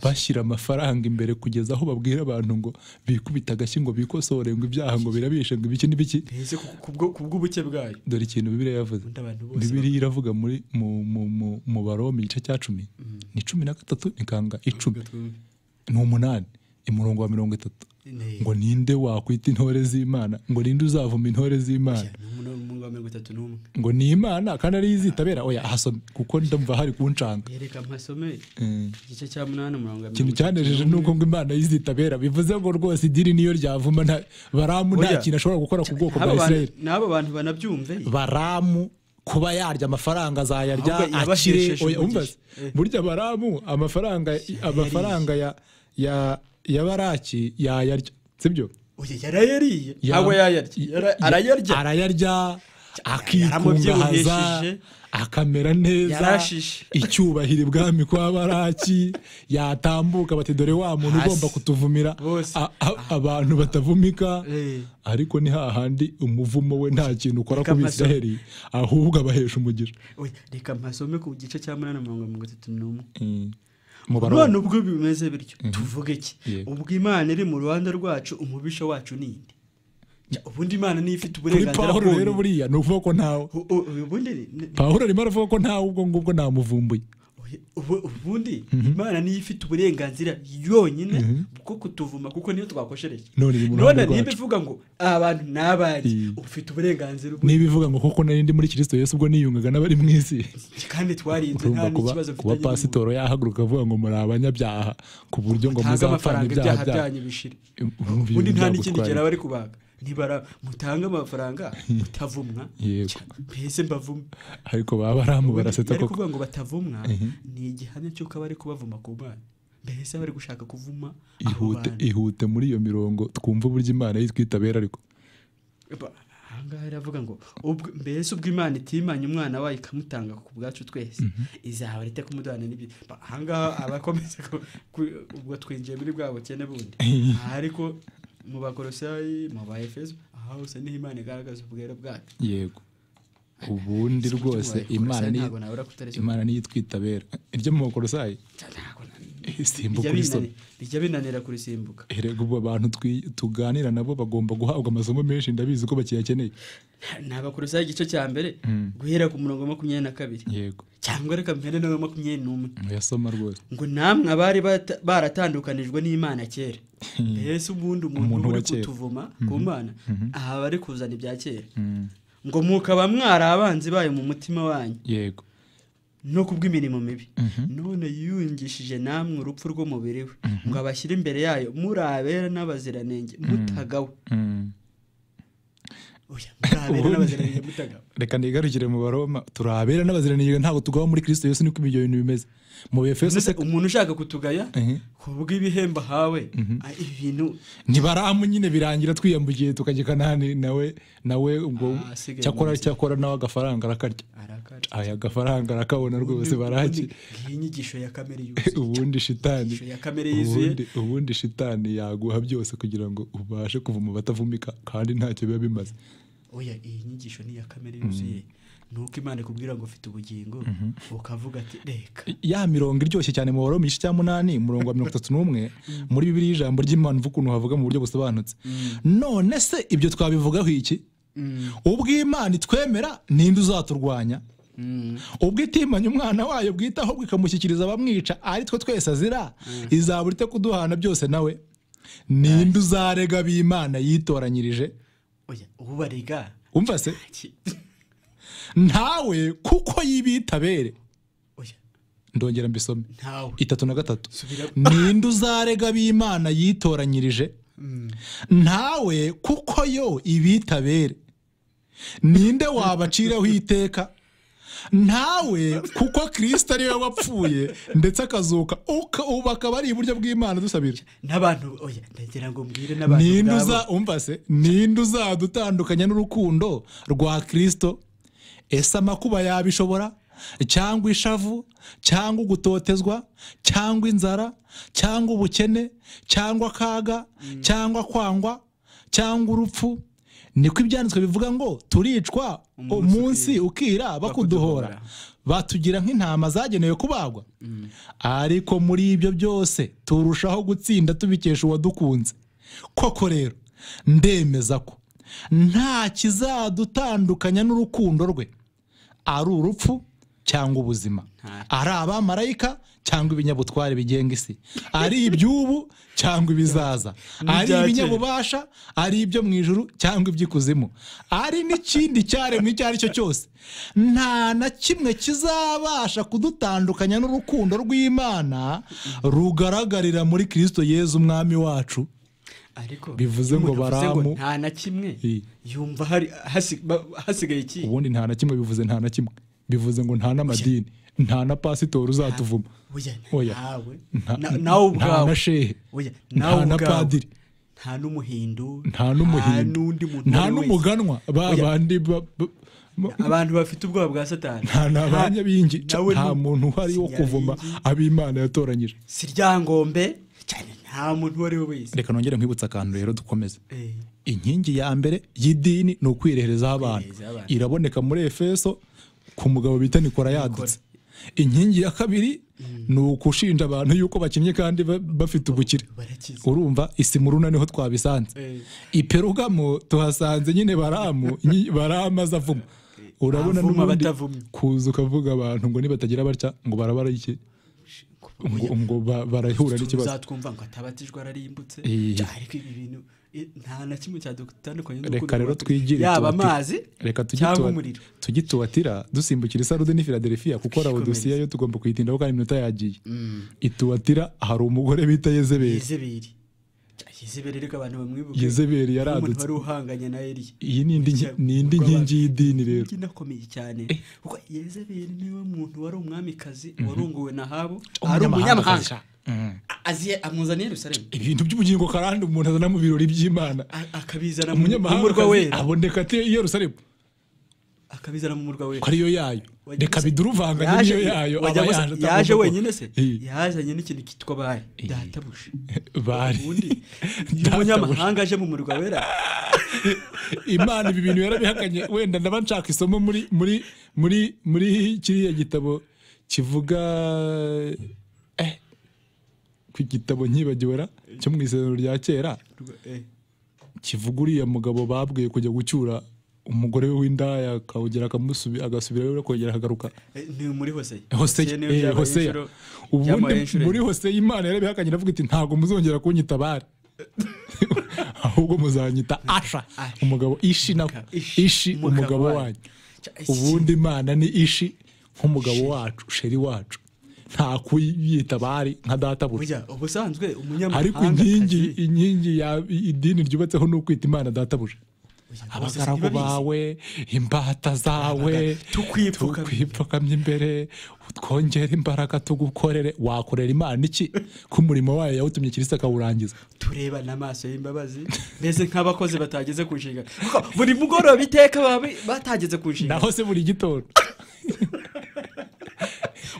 bashyira amafaranga imbere kugeza aho babwira abantu ngo bikubita agashyi ngo bikosore ngo ibyaha ngo birabishe ngo ibiki n'ibiki mbese ku- ku bwo- ku bw'ubuke bwayo dore ikintu bibiriya yavuze Ubundi abantu bose bibiriya iravuga muri mu mu mu mu baroma igice cya cumi ni cumi na gatatu nikanga icumi ni umunani umurongo wa mirongo itatu Ne. ngo ninde wakwita intore z'imana ngo ninde uzavuma intore z'imana Ni umuntu w'umuhungu wa mirongo itatu n'umwe ngo ni imana kandi ariyo izitabera oya ahasomye kuko ndumva hari kuncanga yereka mpasome Mm. igice cya munani umurongo wa ikintu mirongo itatu cyanejeje ni uko ngo imana yizitabera bivuze ngo rwose idini niyo ryavuma nta baramu nta Oya. kintu ashobora gukora ku bwoko bwa Aba bantu- israel n'abo bantu banabyumve baramu kuba yarya amafaranga azayarya Ahubwo akire yabashesheje oya umva umugisha. Eh. burya baramu amafaranga amafaranga ya ya ya baraki yayarya sibyo oya yarayariye Ya- ntabwo yayarya Yara- ya- arayarya arayarya akikungahaza yaramubyibuhesheje. akamera neza Yarashishe. icyubahiro ibwami kwa baraki yatambuka bati dore wa muntu Hasi. ugomba kutuvumira Bose. A- a- abantu batavumika Eh. ariko ni hahandi umuvumo we nta kintu ukora Reka ku mpaso- bisiraheli ahubwo abahesha umugisha Oya, reka mpasome ku gice cya munani umurongo wa mirongo itatu n'umwe mu none baroma ubwo bimeze bityo tuvuge iki Yego. ubwo imana iri mu ruhande rwacu umubisha wacu ni inde Ja, ubundi imana niyo ifite kuri uburenganzira pawulo rero bwonyine. buriya ni ukuvuga ko ntawe U- u- ubundi ni- ni- pawulo arimo aravuga ko ntawe ubwo ngubwo namuvumbuye ubu- ubundi imana niyo ifite uburenganzira yonyine bwo kutuvuma kuko niyo twakoshereje None iri mu none ruhande niba rwacu. ivuga ngo abantu ni abari Mm. ufite uburenganzira ubu niba ivuga ngo koko nari ndi muri kirisito yesu ubwo niyungaga n'abari mu isi kandi twarinze nta urumva kuba, n'ikibazo kuba pasitoro yahaguruka avuga ngo muri abanyabyaha ku buryo ngo mutange muzapfana amafaranga ibyaha ibyaha byanyu byanyu bishire Urumva ibintu ubundi nta n'ikindi byagutwaye. gihe bari kubaga nibara mutange amafaranga mutavumwa Yego. cya- mbese mbavumwe ariko baba baramu barasetsa bari koko kuvuga ngo batavumwa ni igihamya cy'uko bari kubavuma ku mana mbese bari gushaka kuvuma abo ihute bantu ihute muri iyo mirongo twumva uburyo imana yitwitabera ariko Ba- ahangaha iravuga ngo ubwo- mbese ubwo imana itimanye umwana wayo ikamutanga ku bwacu twese izahora ite kumuduhana n'ibyo Ba- ahangaha abakomeza ku- ku- ubwo twinjiye muri bwa bukene bundi Aha ariko mu bakorosayi mu ba efeso aha hose niho imana igaragaza ubwere bwacu yego ubundi Si umutima rwose wawe imana Kolosai ni ntabwo nabura kutareshya. imana niyo itwitabera iryo mu bakorosayi Ntabwo na- simbuka bijya urisoma binani- bijya binanira kurisimbuka erega ubu abantu twi- tuganira nabo bagomba guhabwa amasomo menshi ndabizi ko bakiyakeneye ni abakorosayi igice cya mbere guhera ku murongo wa makumyabiri na kabiri yego cyangwa reka mpere n'uwa makumyabiri n'umwe muyasoma rwose ngo namwe abari bata- baratandukanijwe n'imana kera mbese ubundi umuntu Umuntu uri wa kera. kutuvuma ku mana aha bari kuzana ibya kera ngo mukaba mwari abanzi bayo mu mutima wanyu yego no ku bw'imirimo mibi none yiyungishije namwe urupfu rw'umubiri we ngo abashyire imbere yayo muri abera n'abaziranenge mutagawe Mm. oya muri abera Ubundi- n'abaziranenge mutagawe reka nigarukire mu baroma turabera n'abaziranenge ntabwo tugaba muri kristo yesu niko ibyo bintu bimeze mu befeso se Mbese umuntu ushaka kutugaya Mhm. ku bw'ibihembo ahawe ah, ibintu ntibaramu nyine birangira twiyambukiye tukajya i kanani nawe nawe ubwo Ah, asigaye cyakora munsi. cyakora nawe agafaranga arakarya arakara aya agafaranga arakabona rwose baraki iyi nyigisho ya kamere yuzuye ubundi shitani Ishusho ya kamere yuzuye. ubundi- ubundi shitani yaguha byose kugira ngo ubashe kuvuma batavumika kandi ntacyo biba bimaze oya iyi nyigisho ni iya kamere yuzuye ni uko imana ikubwira ngo ufite ubugingo ukavuga ati reka ya mirongo iryoshye cyane mu baroma igice cya munani umurongo wa mirongo itatu n'umwe muri bibiri y'ijambo ry'imana uvuga ukuntu havuga mu buryo busobanutse none se ibyo twabivugaho iki ubwo imana itwemera ninde uzaturwanya ubwo itimanya umwana wayo bwitaho bwo ikamushyikiriza abamwica ari twe twese azira izabura ite kuduhana byose nawe ninde uzarega b'imana yitoranyirije oya ubarega umva se ntawe kuko yibitabere oya ndongera mbisome ntawe itatu na gatatu Subiramo. ninde uzarega b'imana yitoranyirije ntawe kuko yo ibitabere ninde wabaciraho iteka ntawe kuko kirisita ariwe wapfuye ndetse akazuka uka- ubu akaba ari iburyo bw'imana dusabira n'abantu oya ndagira ngo mbwire n'abantu ninde ubwabo. uza umva se ninde uzadutandukanya n'urukundo rwa kirisito ese amakuba yabishobora cyangwa ishavu cyangwa ugutotezwa cyangwa inzara cyangwa ubukene cyangwa akaga cyangwa kwangwa cyangwa urupfu niko ibyanditswe bivuga ngo turicwa Umunsi umunsi ukira bakuduhora batugira nk'intama zagenewe kubagwa ariko muri ibyo byose turushaho gutsinda tubikesha uwadukunze koko rero ndemeza ko nta kizadutandukanya n'urukundo rwe ari urupfu cyangwa ubuzima ari abamarayika cyangwa ibinyabutware bigenga isi ari iby'ubu cyangwa ibizaza ari N'ibyakera. ibinyabubasha ari ibyo mu ijuru cyangwa iby'ikuzimu ari n'ikindi cyaremwe icyo ari cyo cyose nta na kimwe kizabasha kudutandukanya n'urukundo rw'imana rugaragarira muri kirisito yezu umwami wacu ariko Bivuze iyo ngo umuntu avuze baramu- nta na kimwe I. yumva hari hasi- ba- hasigaye iki ubundi nta na kimwe bivuze nta na kimwe bivuze ngo nta n'amadini nta na pasitori uzatuvuma oya Oya. ntawe Nta- na- nawe nta ubwawe na shehe oya nawe nta na ubwawe padiri nta n'umuhindu nta n'umuhindu n'undi muntu nta uwo ari we. n'umuganwa ba Oya. bandi ba- ba- ba- abantu bafite ubwoba bwa satani nta na ba nyabingi nawe nta nu- muntu uhari wo kuvuma Sinyabingi, ab'imana yatoranyije si ryangombe cyane nta muntu uwo ari we wese reka nongere nkwibutsa akantu rero dukomeze Eh, inkingi ya mbere y'idini ni ukwireherezaho abantu Kwireherezaho abantu. iraboneka muri efeso ku mugabo bita nikora yadutse inkingi ya kabiri ni ukushinja abantu yuko bakinnye kandi ba- bafite ubukire barakize urumva isimuruna niho twabisanze Eh. iperugamo tuhasanze nyine baramu nyi- baramu aza avuma urabona Avuma n'ubundi abatavumye. kuza ukavuga abantu ngo nibatagira batya ngo barabara iki ngo, ngo ba- barahura n'ikibazo uzatwumva ngo atabatijwe ararimbutse Eh. Ja, ariko ibi bintu i- nta na kimwe cyadutandukanye n'urukundo reka rero rwa Kristo. twigire yaba tuwatira. amazi reka tugi cyangwa tuwa- umuriro tugi tuwatira dusimbukira isarude n'i filadelfiya kuko Twikomereze. rabodosiya yo tugomba kuyitindaho kandi iminota yagiye ituwatira hari umugore bita yezebeli yezebeli Ja, yezebeli reka abantu bamwibuke yezebeli umuntu yaradutse wari uhanganye na eliya iyi ni indi nki- ni indi Urw'abantu. nkingi y'idini rero Ngi nakomeye cyane kuko yezebeli niwe muntu wari umwamikazi warunguwe na habu ari umunyamahanga A- aziye amuzaniye yerusalemu ibintu by'ubugingo karande umuntu azana mu birori by'imana A- akabizana mu mu murwa umunyamahangakazi wera aboneka ati i yerusalemu akabizana mu murwa wera ko ariyo yayo Wagize- reka biduruvanganye Yaje- n'iyo yayo wagira aba ngo se- yaje yaje atagomba wenyine se Iyi. yazanye n'ikintu cyitwa bari databuja bari ubundi iyo Databuja. umunyamahanga aje mu murwa wera imana ibi bintu yarabihakanye wenda ndaba nshaka isomo muri muri muri muri kiriya gitabo kivuga eh, ku gitabo nkibagiwera cyo mu isezerano rya kera Eh, kivuga uriya mugabo babwiye kujya gucyura umugore we w'indaya akawugera akamusubi- agasubirayo akongera akagaruka eh, ni muri hoseye hoseya niyo eh, byabaye hoseya inshuro- ubundi byabaye inshuro muri hoseya imana yarabihakanye iravuga iti ntabwo muzongera kunyitabara ahubwo muzanyita asha Asha. umugabo ishi na Ishi, ishi umugabo wanyu Cya- iki ubundi imana ni ishi nk'umugabo wacu sheri wacu nta kuyita bari nka databuja Burya ubusanzwe umunyamahanga ariko inkingi inkingi ya idini ryubatseho ni ukwita imana databuja abagaragu bawe imbata zawe Abaga- tukwipfukamye. tukwipfukamye imbere twongere imbaraga tugukorere wakorera imana iki ko umurimo wayo yawutumye kirisi akawurangiza tureba n'amaso y'imbabazi mbese nk'abakozi batageze ku nshinga Kuko buri mugoroba iteka baba batageze ku nshinga naho se buri gitondo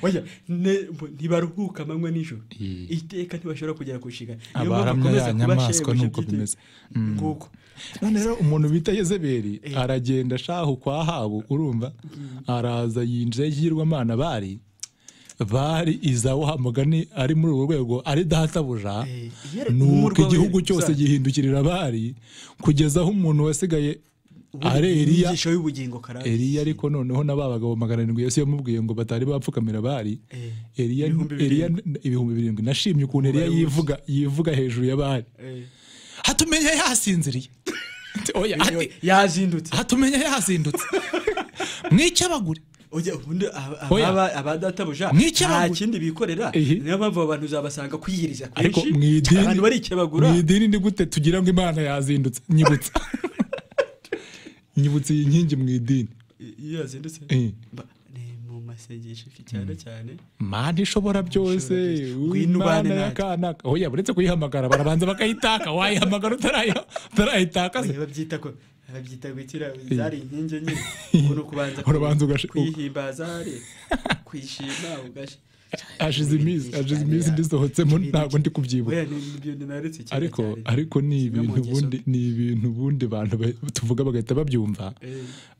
Oya, ne- mbo- ntibaruhuka amanywa nijoro Iyi. iteka ntibashobora kugera ku nshinga Abahamya ya nyamaswa nuko bimeze. nguko none rero umuntu bita yezebeli aragenda ashaha kwa habu urumva araza yinjira y'igirwamana bari bari izawo hamugani ari muri urwo rwego ari databuja Eh, yari- nuko umurwa igihugu we- cyose sa- gihindukirira bari kugeza aho umuntu wasigaye ari eriya inyigisho y'ubugingo karande Eliya ariko noneho na ba bagabo magana arindwi Yesu yamubwiye ngo batari bapfukamira bari Eh, Eliya ibihumbi Eliya ibihumbi birindwi nashimye ukuntu Eliya yivuga yivuga hejuru ya bari Eh, hatumenya yasinziriye oya iyo- ati yazindutse hatumenya yazindutse mwicyabagure Oya, ubundi aba- Oya. ababa- abadatabuja Mw'icyo nta bagura. kindi bikorera Ihi. niyo mpamvu abo bantu uzabasanga kwiyiriza ariko mu kwinshi idini abantu bari icyo bagura mu idini ni gute tugira ngo imana yazindutse nyibutsa nyibutsa iyi nkingi mu idini I- iyo yazindutse Eh. Ba- ni mu masengesho cyane cyane mana ishobora byose byose. Ngwino imana ubane natwe. y'akanaka oya buretse kuyihamagara barabanza bakayitaka wayihamagara utarayo- utarayitakaza Oya, babyita ko babyita gukira zari inkingi nyine ukuntu kubanza Urabanza ugashi- kwihimbaza ari kwishima ugashi hashize iminsi hashize iminsi ndisohotsemo ntabwo ndi kubyibuka ariko ariko ni ibintu ubundi ni ibintu ubundi abantu ba- tuvuga bagahita babyumva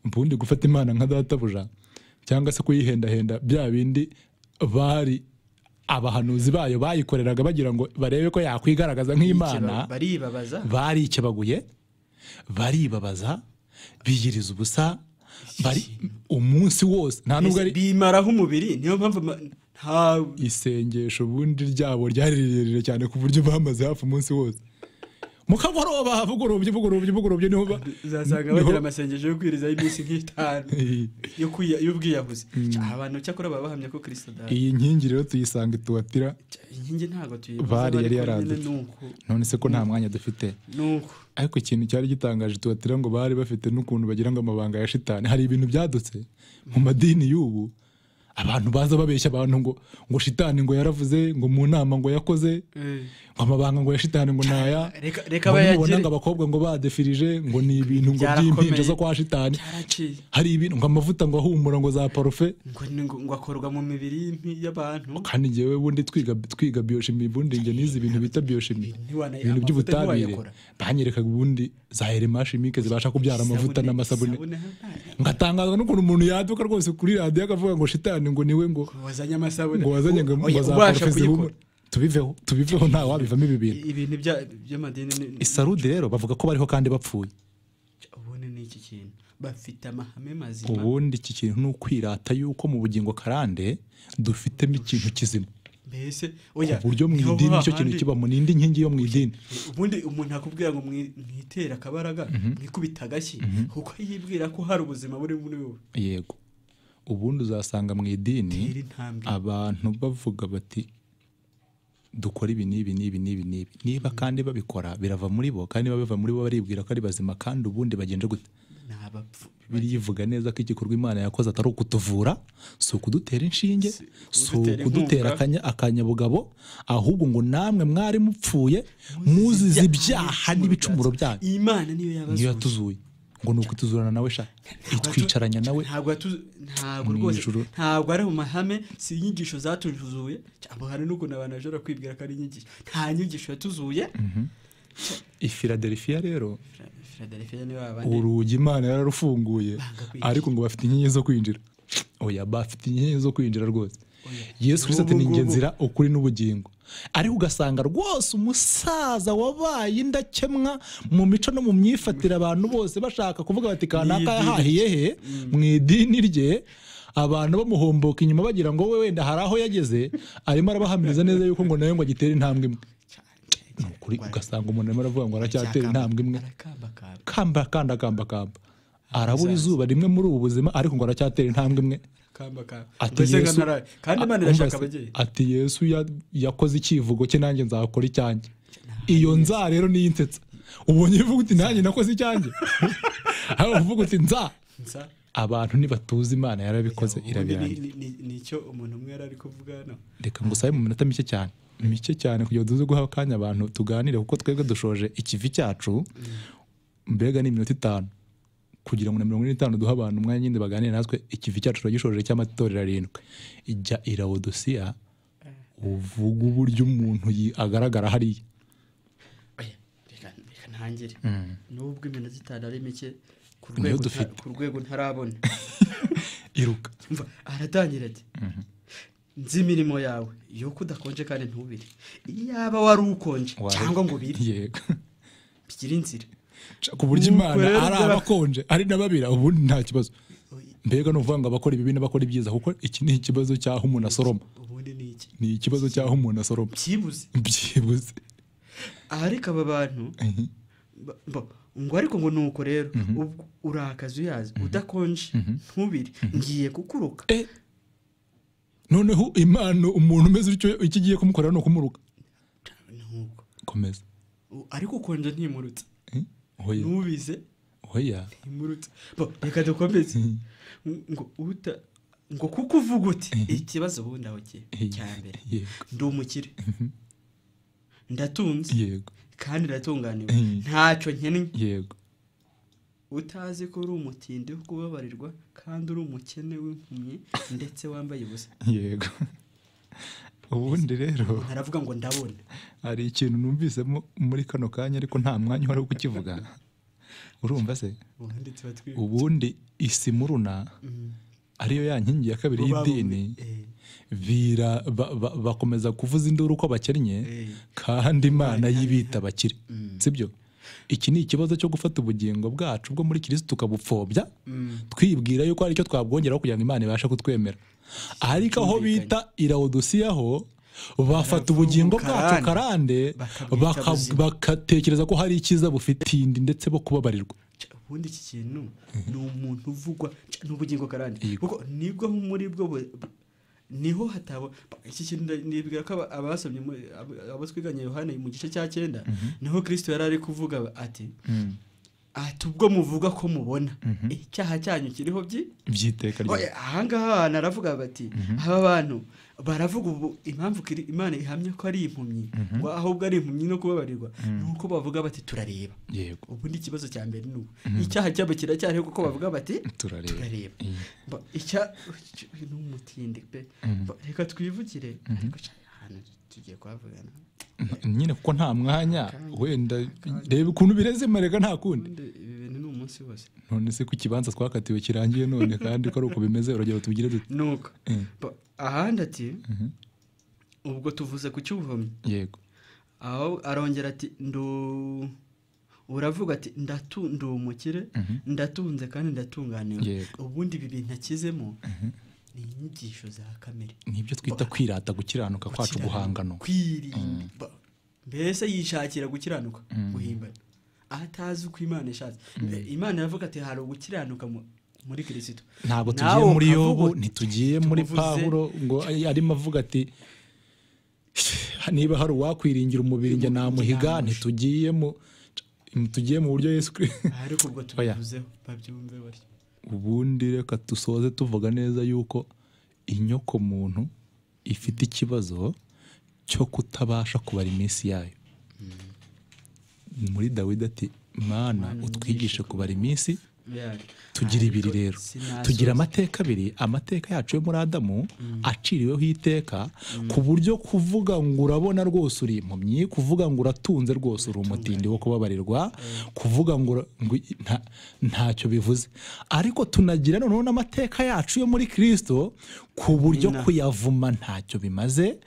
ubundi gufata imana nka databuja cyangwa se kuyihendahenda bya bindi bari abahanuzi bayo bayikoreraga bagira ngo barebe ko yakwigaragaza nk'imana baribabaza baricebaguye baribabaza biyiriza ubusa bari umunsi wose nta nubwo ari bimaraho umubiri niyo mpamvu ama- nta isengesho ubundi ryabo ryari rirerire cyane ku buryo bamaze hafi umunsi wose mukagoroba vugurubye vugurubye vugurubye niho ba- uzasanga niho- bagira amasengesho yo kwirizaho iminsi nk'itanu yo kwiya- y'ubwiyahuzi Cya, abantu cyakora baba bahamya ko kirisito adahari iyi nkingi rero tuyisanga ituwatira Cya, inkingi ntabwo tuyibuze Bari yari ariko nyine yaranditse. ni uko none se ko nta mwanya dufite ni uko ariko ikintu cyari gitangaje tubatira ngo bari bafite n'ukuntu bagira ngo amabanga ya shitani hari ibintu byadutse mu madini y'ubu abantu baza babeshya abantu ngo ngo shitani ngo yaravuze ngo mu nama ngo yakoze ngo amabanga ngo ya shitani ngo naya Reka- reka ngo bayagire. nibona ngo abakobwa ngo badefirije ngo ni ibintu ngo Byarakomeye. by'impinja zo kwa shitani byaraciye hari ibintu ngo amavuta ngo ahumura ngo za parufe ngo ni ngo ngo akorwa mu mibiri y'impi- y'abantu kandi njyewe bundi twiga twiga bioshimi bundi njye nize ibintu bita bioshimi ntiwana- ibintu amavuta by'ubutabire ntiwayakora. banyerekaga ubundi za herema chimique zibasha kubyara amavuta Isabune- n'amasabune isabune hano. ngatangazwa n'ukuntu umuntu yaduka rwose kuri radiyo akavuga ngo shitani ngo niwe ngo wazanye amasabune ngo wazanye ngo Oya, ngo za ubasha parufe zihumura kuyikora. tubiveho tubiveho nta wabivamo ibi bintu ibintu bya- by'amadini ni- ni- isarudi rero bavuga ko bariho kandi bapfuye ubundi ni iki kintu bafite amahame mazima ubundi iki kintu ni ukwirata y'uko mu bugingo karande dufitemo ikintu kizima mbese oya ku buryo mu niho idini ba nicyo kintu handi- kibamo ni indi nkingi yo mu idini ubundi umuntu akubwira ngo mwi- mwitera akabaraga mwikubita agashyi kuko yibwira ko hari ubuzima buri muri wowe yego ubundi uzasanga mu idini Tera intambwe abantu bavuga bati dukora ibi n'ibi n'ibi n'ibi n'ibi niba kandi babikora birava muri bo kandi niba biva muri bo baribwira ko ari bazima kandi ubundi bagenje gute ni abapfu bibiri ivuga neza ko igikorwa imana yakoze atari ukutuvura si ukudutera inshinge Si si ukudutera ukudutera inkunga. akanya- akanyabugabo ahubwo ngo namwe mwari mupfuye muzize ibyaha n'ibicumuro byanyu imana niyo niyo yabazuye yatuzuye ngo ni ukutuzurana nawe sha itwicaranya nawe ntabwo yatu- ntabwo Mu rwose ijuru. ntabwo ari mu mahame si inyigisho zatuzuye cyangwa hari n'ukuntu abantu bashobora kwibwira ko ari inyigisho nta nyigisho yatuzuye ifiladelifiya rero Fra- philadelphia niwe babandi urugi imana yararufunguye ariko ngo bafite inkingi zo kwinjira oya bafite inkingi zo kwinjira rwose yesu kirisito ati Ubu ni ngubu. njye nzira ukuri n'ubugingo ariko ugasanga rwose umusaza wabaye indakemwa mu mico no mu myifatire abantu bose bashaka kuvuga bati kanaka idini yahahiye he mu idini rye abantu bamuhomboka inyuma bagira ngo we wenda hari aho yageze arimo arabahamiriza neza yuko ngo nawe ngo agitere intambwe imwe Ni ukuri ugasanga umuntu arimo aravuga ngo aracyatera intambwe imwe arakambakamba kamba kanda kamba kamba arabura izuba rimwe muri ubu buzima ariko ngo aracyatera intambwe imwe akambakamba ati mbese yesu nkanara kandi imana a- umva se, irashaka ababyeyi ati yesu ya- yakoze icyivugo cye nanjye nzakora icyanjye iyo nza rero niyo insetsa ubonye uvuga uti nanjye nakoze icyanjye aho uvuga uti nza Nsa. abantu ntibatuzi imana yarabikoze Ubundi ni- irabirangira ni- ni- ni icyo umuntu umwe yari ari kuvuga hano reka ngusabe mu minota mike cyane mike cyane kugira ngo tuze guha akanya abantu tuganire kuko twebwe dushoje ikivi cyacu mbega ni iminota itanu kugira ngo na mirongo ine n'itanu duhe abantu umwanya nyine baganire natwe ikivi cyacu turagishoje cy'amatorero arindwi ijya irawodosiya uvuga uburyo umuntu yi- agaragara hariya Oya, reka reka ntangire n'ubwo iminota itanu ari mike ku Niyo rwego nta- dufite. ku rwego ntarabona iruka Umva, aratangira ati nzi imirimo yawe yuko udakonje kandi ntubire iyaba wari ukonje Wari- cyangwa ngo ubire yego bigire inzira Ca- ku buryo Nuko imana rero ari byara- abakonje ari n'ababira ubundi nta kibazo mbega ni ukuvuga ngo abakora ibibi n'abakora ibyiza kuko iki ni ikibazo cy'aho umuntu asoroma ubundi ni iki ni ikibazo cy'aho umuntu asoroma byibuze byibuze aha ariko aba bantu ba- ba- ngo ariko ngo ni uko rero ubwo urakaza uyazi udakonje ntubire ngiye kukuruka Eh, noneho imana umuntu umeze utyo icyo igiye kumukorera ni ukumuruka nuko komeza U- ariko ukonje ntimurutse Eh, oya nubize oya ntimurutse Bo, reka dukomeze ngo uta ngo kuko uvuga uti ikibazo ubundi aho kiri Eh, cya mbere yego ndi umukire ndatunze yego kandi iratunganiwe Mhm. ntacyo nkennye yego utazi ko uri umutindi wo kubabarirwa kandi uri umukene w'impumyi ndetse wambaye ubusa yego ubundi rero ntaravuga ngo ndabona hari ikintu numvisemo muri kano kanya ariko nta mwanya uhari wo kukivuga urumva se ubundi tuba twibuka ubundi isimuruna ariyo ya nkingi ya kabiri Bo babu- y'idini eh. vira ba- ba- bakomeza kuvuza induru uko bakennye Eh. kandi imana y'ibita bakire sibyo iki ni ikibazo cyo gufata ubugingo bwacu bwo muri kirisitu tukabupfobya twibwira yuko hari icyo twabwongeraho kugira ngo imana ibashe kutwemera ariko aho bita irawudusiya ho bafata ubugingo bwacu karande. karande Bakabwita baka- buzima. bagatekereza ko hari icyiza bufitiye indi ndetse bo kubabarirwa Ca- ubundi iki kintu ni umuntu uvugwa ca- n'ubugingo karande kuko nibwo muri bwo bu- niho hataba ba- iki kintu nda- nibwira ko aba- abasomye mu- abo- abo twiganye yohani mu gice cya cyenda niho kirisito yari ari kuvuga ati ati ubwo muvuga ko mubona icyaha cyanyu kiriho byi by'iteka rya Oya, ahangaha abantu aravuga bati aba bantu baravuga ubu impamvu kiri- imana ihamya ko ari impumyi ngo ahubwo ari impumyi no kubabarirwa ni uko bavuga bati turareba yego ubundi ikibazo cya mbere ni ubu icyaha cyabo kiracyariho kuko bavuga bati turareba turareba Iya. Ba- icya ni umutindi pe Ba- reka twivugire ariko ca- ahantu tugiye kuhavugana nyine kuko nta mwanya wenda reba ukuntu birezemereka nta kundi ubundi ibi bintu ni umunsi wose none se ku kibanza twakatiwe kirangiye none kandi ko ari uko bimeze urugero tubigire dute nuko Eh. Ba- ahandi ati ubwo tuvuze ku cy'ubuhumyi yego aho arongera ati ndu uravuga ati ndatu ndi umukire ndatunze kandi ndatunganiwe Yego. ubundi ibi bintu akizemo ni inyigisho za kamere nibyo twita kwirata gukiranuka kwacu Gukiranuka, guhangano kwirinda Ba- mbese yishakira gukiranuka guhimbana atazi uko imana ishatse Mbe- imana iravuga ati hari ugukiranuka mu- muri kirisito ntabwo Nawe tugiye muri ukavuga yobu uti, ntitugiye muri tumuvuze- pawulo ngo arimo avuga ati niba hari uwakwiringira umubiri njye namuhiga Namuhiga. ntitugiye mu tugiye mu buryo Yesu Kristo ariko ubwo tubivuzeho babyumve batyo ubundi reka dusoze tuvuga neza yuko inyoko muntu ifite ikibazo cyo kutabasha kubara iminsi yayo muri dawidi ati mana utwigishe kubara iminsi Yeah. tugira Ariko ibiri rero sinasoza. tugira amateka abiri amateka yacu yo muri adamu aciriweho iteka ku buryo kuvuga ngo urabona rwose uri impumyi kuvuga ngo uratunze rwose uri umutindi wo kubabarirwa kuvuga ngo ura- ngo i- nta- ntacyo bivuze ariko tunagira noneho n'amateka yacu yo muri kirisito ku buryo Ina. kuyavuma ntacyo bimaze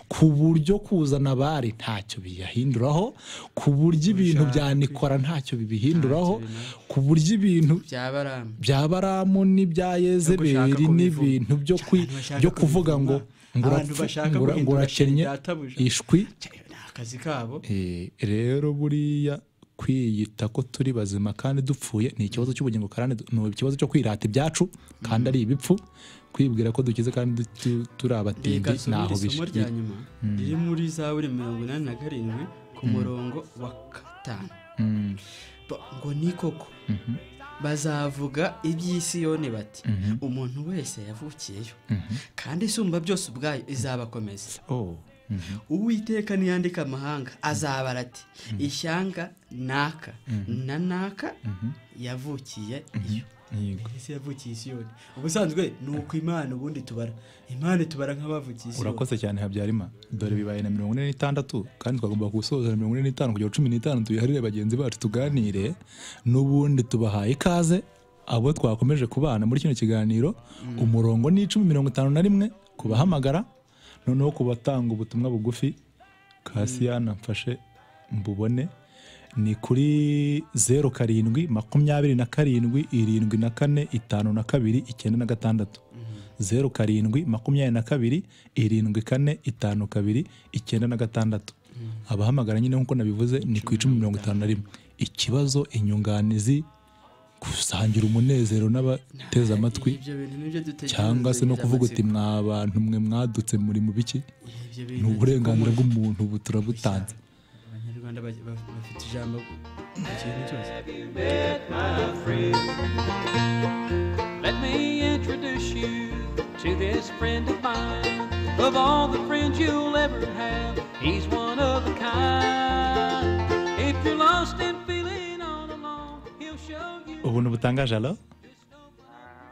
ku buryo kuzana abari ntacyo biyahinduraho ku buryo ibintu bya nikora ntacyo bibihinduraho ku buryo ibintu byabaramu bya baramu n'ibya yezebeli n'ibintu byo kwi- byo kuvuga ngo ngo abantu urapfu- bashaka ngo ura- ngo urakennye ishwi akazi kabo Eh, rero buriya kwiyita ko turi bazima kandi dupfuye ni ikibazo cy'ubugingo karande du- ni ikibazo cyo kwirata ibyacu kandi ari ibipfu kwibwira ko dukize kandi du- tu- turi abatindi reka ntaho nsubire isomo rya bije nyuma riri muri zaburi mirongo inani na karindwi ku murongo wa gatanu Mm, Ba- ngo ni koko bazavuga iby'isiyoni bati umuntu wese yavukiyeyo kandi isumba byose ubwayo izabakomeza oh, mhm. uwiteka niyandika amahanga azabara ati ishyanga naka na naka yavukiye iyo Yego. ese yavukiye isiyoni ubusanzwe ni uko imana ubundi tubara imana tubara nk'abavukiye isiyoni urakoze cyane habyarimana dore bibaye na mirongo ine n'itandatu kandi twagomba gusoza na mirongo ine n'itanu kugera cumi n'itanu tuyiharire bagenzi bacu tuganire n'ubundi tubahaye ikaze abo twakomeje kubana muri kino kiganiro umurongo ni icumi mirongo itanu na rimwe kubahamagara noneho ku batanga ubutumwa bugufi kasiyana mfashe mbubone ni kuri zeru karindwi makumyabiri na karindwi irindwi na kane itanu na kabiri icyenda na gatandatu zeru karindwi makumyabiri na kabiri irindwi kane itanu kabiri icyenda na gatandatu abahamagara nyine nk'uko nabivuze ni ku icumi mirongo itanu na rimwe ikibazo inyunganizi gusangira umunezero n'abateze amatwi ibyo bintu nibyo dutekereza cyangwa se no kuvuga uti mwa bantu mwe mwadutse muri mu biki ni uburenganzira bw'umuntu ubu turabutanze abanyarwanda ba- ba- bafite ijambo ku kintu cyose Let me introduce you to this friend of mine. Of all the friends you'll ever have, he's one of a kind. If you're lost and feeling all alone, he'll show you. ubuntu butangaje alo Ah,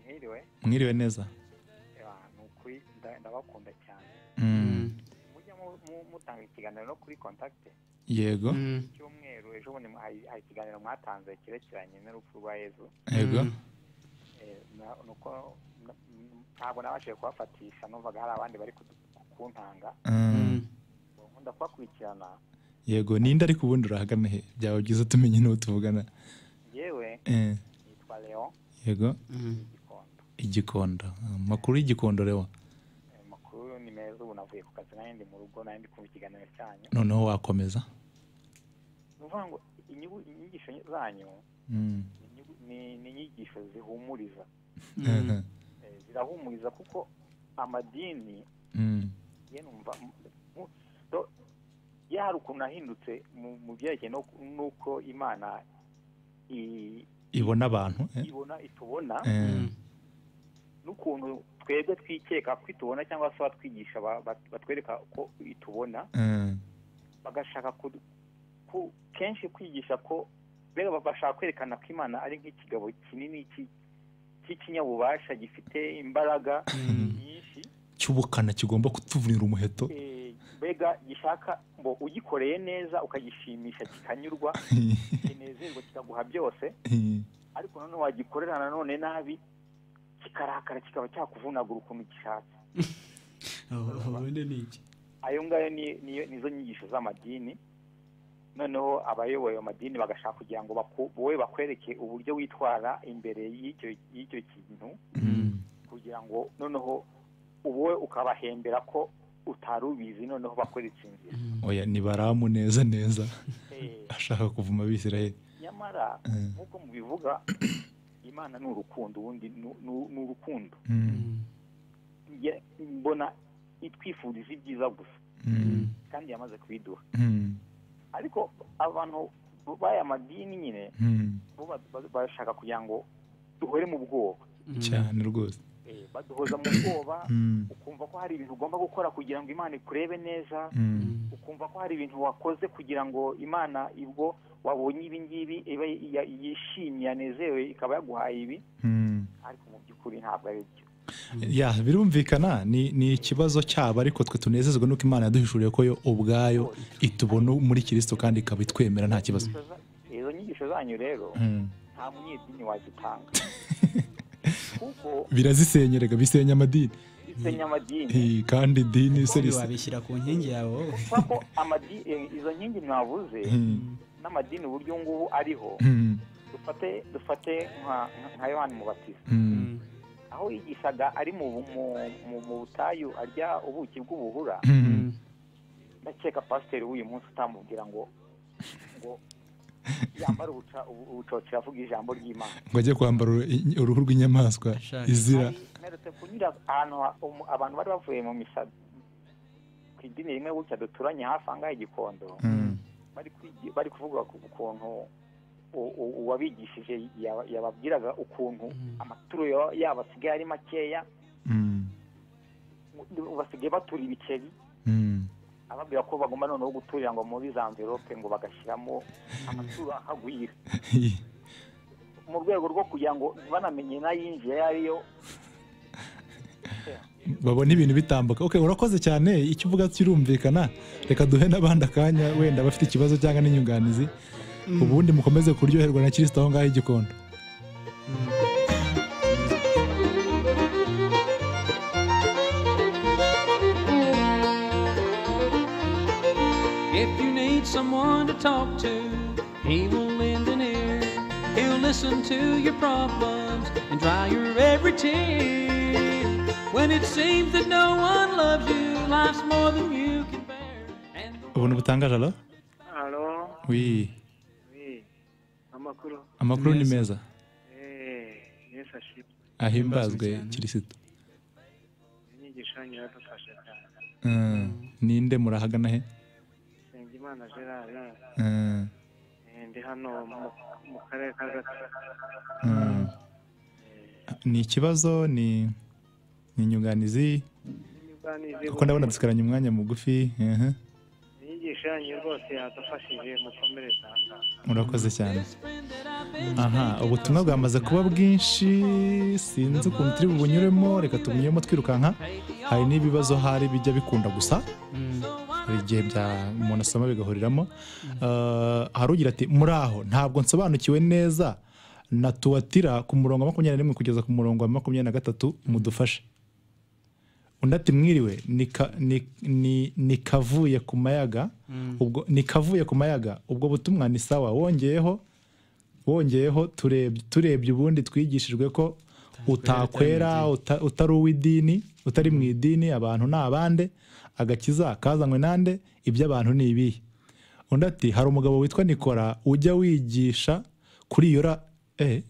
Mwiriwe, mwiriwe neza Ah, ni uko kuri nda- ndabakunda cyane Mm. mujya mu- mu- mutanga ikiganiro no kuri kontakite yego Mm. cyumweru ejo bundi mu- hari hari ikiganiro mwatanze cyerekeranye n'urupfu rwa yezu yego Mm. Eh, na- nuko na- m- ntabwo nabashije kubafatisha numvaga hari abandi bari kudu- kuntanga Mm. Mm. nkunda kubakurikirana yego ninde ariko ubundi urahagana he byaba byiza tumenye n'uwo tuvugana yewe Eh, nitwa leon yego Mm. gikondo igikondo amakuru y'igikondo rero Eh, amakuru ni meza ubu navuye ku kazi nanjye ndi mu rugo nanjye ndi kumva ikiganiro cyanyu noneho wakomeza ni ukuvuga ngo inyugu- inyigisho zanyu Mm. ni inyugu- ni ni inyigisho zihumuriza Eh, Eh, zirahumuriza kuko amadini mm. ye numva m- mu- do- ya hari ukuntu nahindutse mu mu byerekeye no- n'uko imana i- ibona abantu eh? ibona itubona Eh, n'ukuntu twebwe twikeka ko itubona cyangwa se abatwigisha ba- ba- batwereka ko itubona eh, bagashaka kudu- ku- kenshi kwigisha ko mbega bashaka kwerekana ko imana ari nk'ikigabo kinini ki- cy'ikinyabubasha gifite imbaraga nyinshi cy'ubukana kigomba kutuvunira umuheto Eh, mbega gishaka ngo ugikoreye neza ukagishimisha kikanyurwa kinezerwa kikaguha byose ariko nanone wagikorera nanone nabi kikarakara kikaba cyakuvunagura ukuntu gishatse aho aho wenda ni iki ayo ngayo ni- niyo- nizo nyigisho z'amadini noneho abayoboye ayo madini bagashaka kugira ngo baku- wowe bakwereke uburyo witwara imbere y'icyo y'icyo kintu Mm. kugira ngo noneho wowe ukabahembera ko utari ubizi noneho bakwereka inzira oya nibaramu neza neza Eh, ashaka kuvuma abisirayeli nyamara Eh. nk'uko mubivuga imana ni urukundo ubundi ni- ni ni urukundo Mm. Nge- mbona itwifuriza ibyiza gusa Mm. kandi yamaze kubiduha Mm. ariko abantu b'aya madini nyine Mm. bo ba- ba- bashaka kugira ngo duhore mu bwoba cyane rwose Eh, baduhoza mu bwoba Mm. ukumva ko hari ibintu ugomba gukora kugira ngo imana ikurebe neza Mm. ukumva ko hari ibintu wakoze kugira ngo imana ibwo wabonye ibi ngibi iba ya- yishimye yanezewe ikaba yaguhaye ibi Mm. ariko mu by'ukuri ntabwo ari byo ya birumvikana ni ni ikibazo cyabo ariko twe tunezezwa nuko imana yaduhishuriye ko yo ubwayo itubona muri kirisito kandi ikaba itwemera nta kibazo izo nyigisho zanyu rero Mm. nta munyedini wazitanga kuko birazisenyerega bisenya amadini zisenya amadini Eh, kandi idini se Ubundi risa wabishyira ku nkingi yawe wowe kubera ko amadi- eh, izo nkingi mwavuze Mm. n'amadini uburyo ngubu ariho Mm. dufate dufate nka- nka- nka yohani mubatiza Mm. aho yigishaga ari mu mu- mu- mu butayu arya ubuki bw'ubuhura Mm. ndakeka pasiteri w'uyu munsi utamubwira ngo ngo yambare ubuca- ubu- ubucocera avuga ijambo ry'imana ngo ajye kwambara uruhu- uruhu rw'inyamaswa Ashaka. izira Hari- mperutse kunyura ahantu ha- umu- abantu bari bavuye mu misa ku idini rimwe gutya duturanye hafi aha ngaha i gikondo Mm. bari kwigi- bari kuvuga ku kuntu u- u- uwabigishije yaba- yababwiraga ukuntu amaturo ya- yabo asigaye ari makeya Mm. u- basigaye batura ibiceri Mm. ababwira ko bagomba noneho guturira ngo muri za mverope ngo bagashyiramo amaturo akagwira mu rwego rwo kugira ngo banamenye n'ayinjiye ayo ari yo babona ibintu bitambuka okay, urakoze cyane icyo uvuga kirumvikana reka duhe n'abandi akanya wenda bafite ikibazo cyangwa n'inyunganizi ubundi mukomeze kuryoherwa na kirisito aho ngaho igikondo If you need someone to talk to, he will lend an ear. He'll listen to your problems and dry your every tear. When it seems that no one loves you, life's more than you can bear. And ubuntu butangaje alo halo wi eh, amakuru amakuru ni meza eh, yesu ashimwe ahimbazwe kirisito inyigisho yanyu iradufasha cyane Eh, ninde murahagana he nsengimana gerard Eh, eh, ndi hano mu- mu karere ka gatatu eh. ni ikibazo ni ni inyunganizi Niba nizi- kuko ndabona dusigaranye umwanya mugufi ehe. inyigisho imigisha yanyu rwose yadufashije mukomere cyane murakoze cyane aha ubutumwa bwamaze kuba bwinshi sinzi ukuntu turi bubunyuremo reka tubunyuremo twirukanka hari n'ibibazo hari bijya bikunda gusa hari igihe bya umuntu asoma bigahuriramo Eh, hari ugira ati muraho ntabwo nsobanukiwe neza na tuwatira ku murongo wa makumyabiri na rimwe kugeza ku murongo wa makumyabiri na gatatu mudufashe undi ati mwiriwe nika- ni- ni- nikavuye ku mayaga ubwo nikavuye ku mayaga ubwo butumwa ni sawa wongeyeho wongeyeho tureb- turebye ubundi twigishijwe ko utakwera uta- utari uw'idini utari mu idini abantu ni abande agakiza kazanywe nande iby'abantu ni ibihe undi ati hari umugabo witwa nikora ujya wigisha kuri iyo ra eh,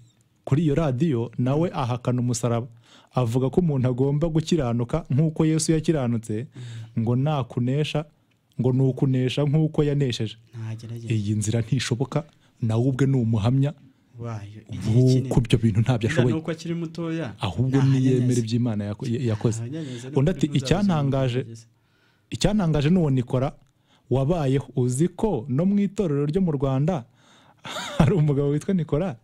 kuri iyo radiyo nawe ahakana umusaraba avuga ko umuntu agomba gukiranuka nk'uko yesu yakiranutse ngo nakunesha ngo ni ukunesha nk'uko yanesheje ntagerageza iyi nzira ntishoboka nawe ubwe ni umuhamya wayo igihe nk'uko kinini ibyo bintu ntabyo Wenda ashoboye nuko akiri mutoya ahubwo niyemera iby'imana yako- yakoze undi ati icyantangaje icyantangaje ni uwo nikora wabayeho uzi ko no mu itorero ryo mu rwanda hari umugabo witwa nikora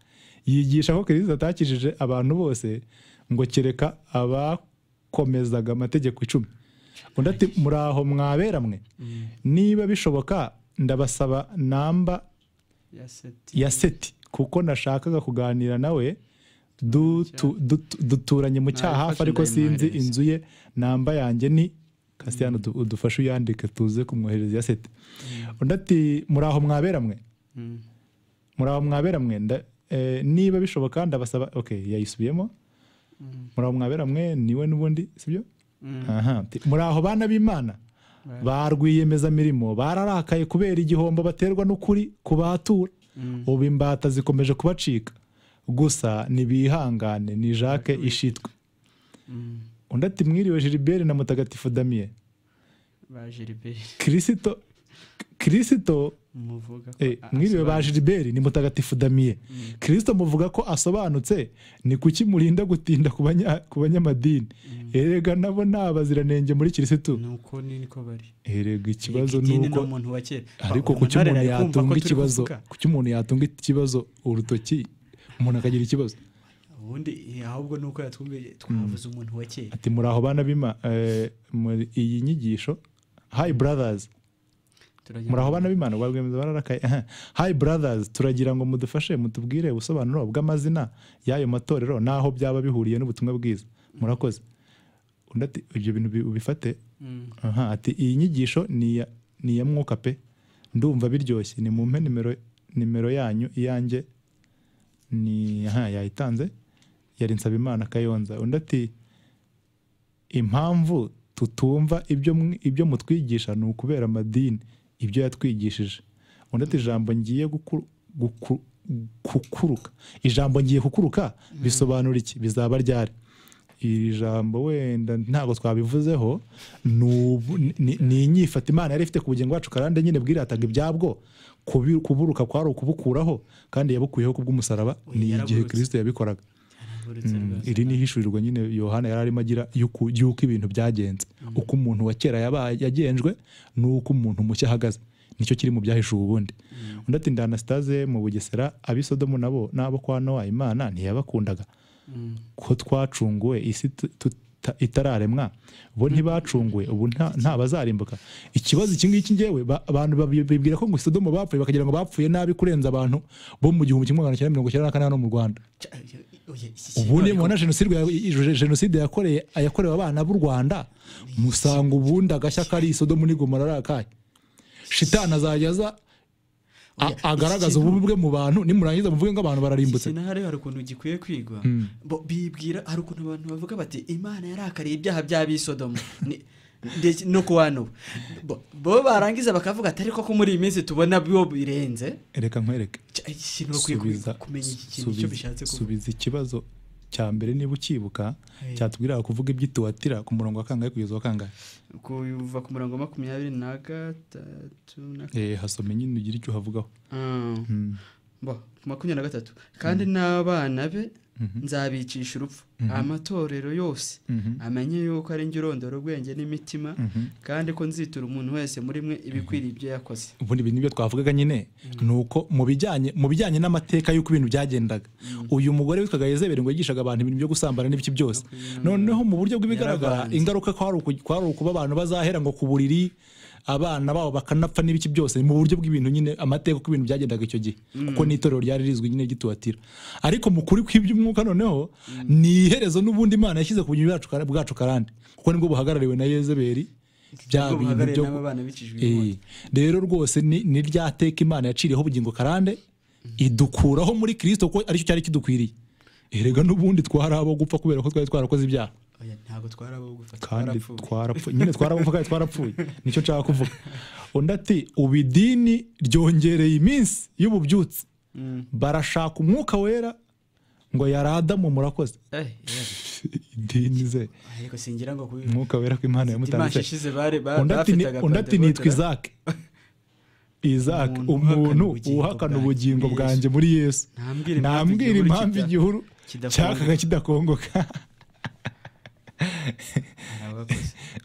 yigisha ko kirisito atakijije abantu bose ngo kereka abakomezaga amategeko icumi undi ati muraho mwabera mwe niba bishoboka ndabasaba namba ya seti kuko nashakaga kuganira nawe dutu- dutu- duturanye mu cyaha Nabifashe ariko sinzi ndayimwoherereza. inzu ye namba yanjye ni kasiyano udufashe uyandike tuze kumwohereza ya seti undi ati muraho mwabera mwe muraho mwabera mwe nda- eh, niba bishoboka ndabasaba okay yayisubiyemo muraho mwabera mwe niwe n'ubundi sibyo Aha, ati, muraho bana b'imana ba rwiyemezamirimo bararakaye kubera igihombo baterwa n'ukuri kubatura ubu imbata zikomeje kubacika gusa ntibihangane ni jacques ishitwe undi ati mwiriwe gilbert na mutagatifu damien baje riberi kirisito kirisito muvuga ko Eh, a- mwiriwe ba asobanura- gilbert ni mutagatifu damiye kirisito muvuga ko asobanutse ni kuki murinda gutinda ku banya- ku banyamadini erega nabo ni abaziranenge muri kirisitu nuko ni niko bari erega ikibazo Idini ni ni uko umuntu wa kera ariko Ba- kuki umunara umuntu ari kumva ko yatunga turi ikibazo kuvuga. kuki umuntu yatunga ikibazo urutoki umuntu akagira ikibazo ubundi eh, ahubwo nuko yatwumvije twavuze umuntu wa kera ati muraho bana bima eh, muri iyi nyigisho hi brothers Turagira muraho ngo- bana b'imana ubwo rwemeza bararakaye Aha. hi brothers turagira ngo mudufashe mutubwire ubusobanuro bw'amazina y'ayo matorero n'aho byaba bihuriye n'ubutumwa bwiza murakoze undi ati ibyo bintu bi- ubifate Mm. aha ati iyi nyigisho ni iya- ni iya mwuka pe ndumva biryoshye ni mumpe nimero nimero yanyu iyanjye ni aha yayitanze yari nsabimana kayonza undi ati impamvu tutumva ibyo mwi- ibyo mutwigisha ni ukubera amadini ibyo yatwigishije undi ati ijambo ngiye guku- guku- kukuruka ijambo ngiye kukuruka bisobanura iki bizaba ryari iri jambo wenda ntabwo twabivuzeho ni ubu- ni- ni inyifata imana yari ifite ku bugingo bwacu karande nyine bwirataga ibyabwo kubi- kuburuka kwari ukubukuraho kandi yabukuyeho ku bw'umusaraba ni igihe yaraburutse. kirisito yabikoraga Yarahagurutse rwose. iri ni ihishurirwa nyine yohana yari arimo agira y'uku- y'uko ibintu byagenze uko umuntu wa kera yaba yagenjwe n'uko umuntu mushya ahagaze nicyo kiri mu byahishuwe ubundi undi ati ndi anasitaze mu bugesera abisodomu nabo n'abo kwa nowa imana ntiyabakundaga ko twacunguwe isi tu- tuta- itararemwa bo ntibacunguwe ubu nta nta bazarimbuka ikibazo iki ngiki ngewe ba- abantu babi- bibwira ko ngo isodomu bapfuye bakagira ngo bapfuye nabi kurenza abantu bo mu gihumbi kimwe magana cyenda mirongo icyenda na kane hano mu rwanda Ca- oye, iki ubundi kintu- mubona jenoside ya- i- i- jenoside yakoreye yakorewe abana b'u rwanda musanga ubundi agashya kari isodomu n'igomora ari akahe shitani azajya aza a- Oya, iki agaragaza kintu- ububi bwe mu bantu nimurangiza muvuge ngo abantu bararimbutse ikintu hari hari ukuntu gikwiye kwigwa Bo- bibwira hari ukuntu abantu bavuga bati imana yarakariye ibyaha by'abisodomu Ni- ndetse no ku wa n'ubu Bo- bo barangiza bakavuga ati ariko ko muri iyi minsi tubona bo birenze reka nkwereke Cya- iki kintu bakwiye Subiza- kwi- kumenya iki kintu icyo subiza- bishatse kuvuga subiza ikibazo cya mbere niba ukibuka Hey. cyatubwiraga kuvuga ibyituwatira ku murongo wa kangahe kugeza wa kangahe kuva ku murongo wa makumyabiri na gatatu na Eh, hasome nyine ugira icyo uhavugaho Ah. Bo, makumyabiri na gatatu kandi n'abana be nzabicisha urupfu amatorero yose amenye yuko ari njye urondora ubwenge n'imitima kandi ko nzitura umuntu wese muri mwe ibikwiriye ibyo yakoze ubundi ibi nibyo twavugaga nyine ni uko mu bijyanye mu bijyanye n'amateka y'uko ibintu byagendaga uyu mugore witwaga yezeberi ngo yigishaga abantu ibintu byo gusambana n'ibiki byose noneho mu buryo bw'ibigaragara Yaravanze. ingaruka ko hari uku- ko hari ukuba abantu bazahera ngo ku buriri abana babo bakanapfa n'ibiki byose mu buryo bw'ibintu nyine amateka uko ibintu byagendaga icyo gihe kuko n'itorero ryari rizwi nyine gituatira ariko mu kuri kw'iby'umwuka noneho ni iherezo n'ubundi imana yashyize ku bugingo bwacu kara- bwacu karande kuko nibwo buhagarariwe na yezeberi bya Ubwo bintu buhagarariye byo n'abana bicijwe Eh, inkota. rero rwose ni ni rya teka imana yaciriyeho ubugingo karande idukuraho muri kirisito ko aricyo cyari kidukwiriye erega n'ubundi twari abo gupfa kubera ko twari twarakoze ibyaha Oya, ntabwo twari abo gufata kandi twarapfuye. twarapfuye nyine twaravuga kandi twarapfuye nicyo nshaka kuvuga undi ati ubu idini ryongereye iminsi y'ububyutse barashaka umwuka wera ngo yari adamu murakoze Eh, yeah. idini ze ariko singira ngo kubi- umwuka wera ko imana dimanshi yamutanze ishize bare- ba- undi ati ni- bafitaga undi ati nitwa Pentekote, izake izake Umuntu umuntu uhakana ubugingo uhakana bwanjye ubugingo muri bwanjye Yesu. muri yesu Ntambwira impamvu ntambwira igihuru impamvu kita- igihuru kidakongoka. cyakaga kidakongoka hari abakoze.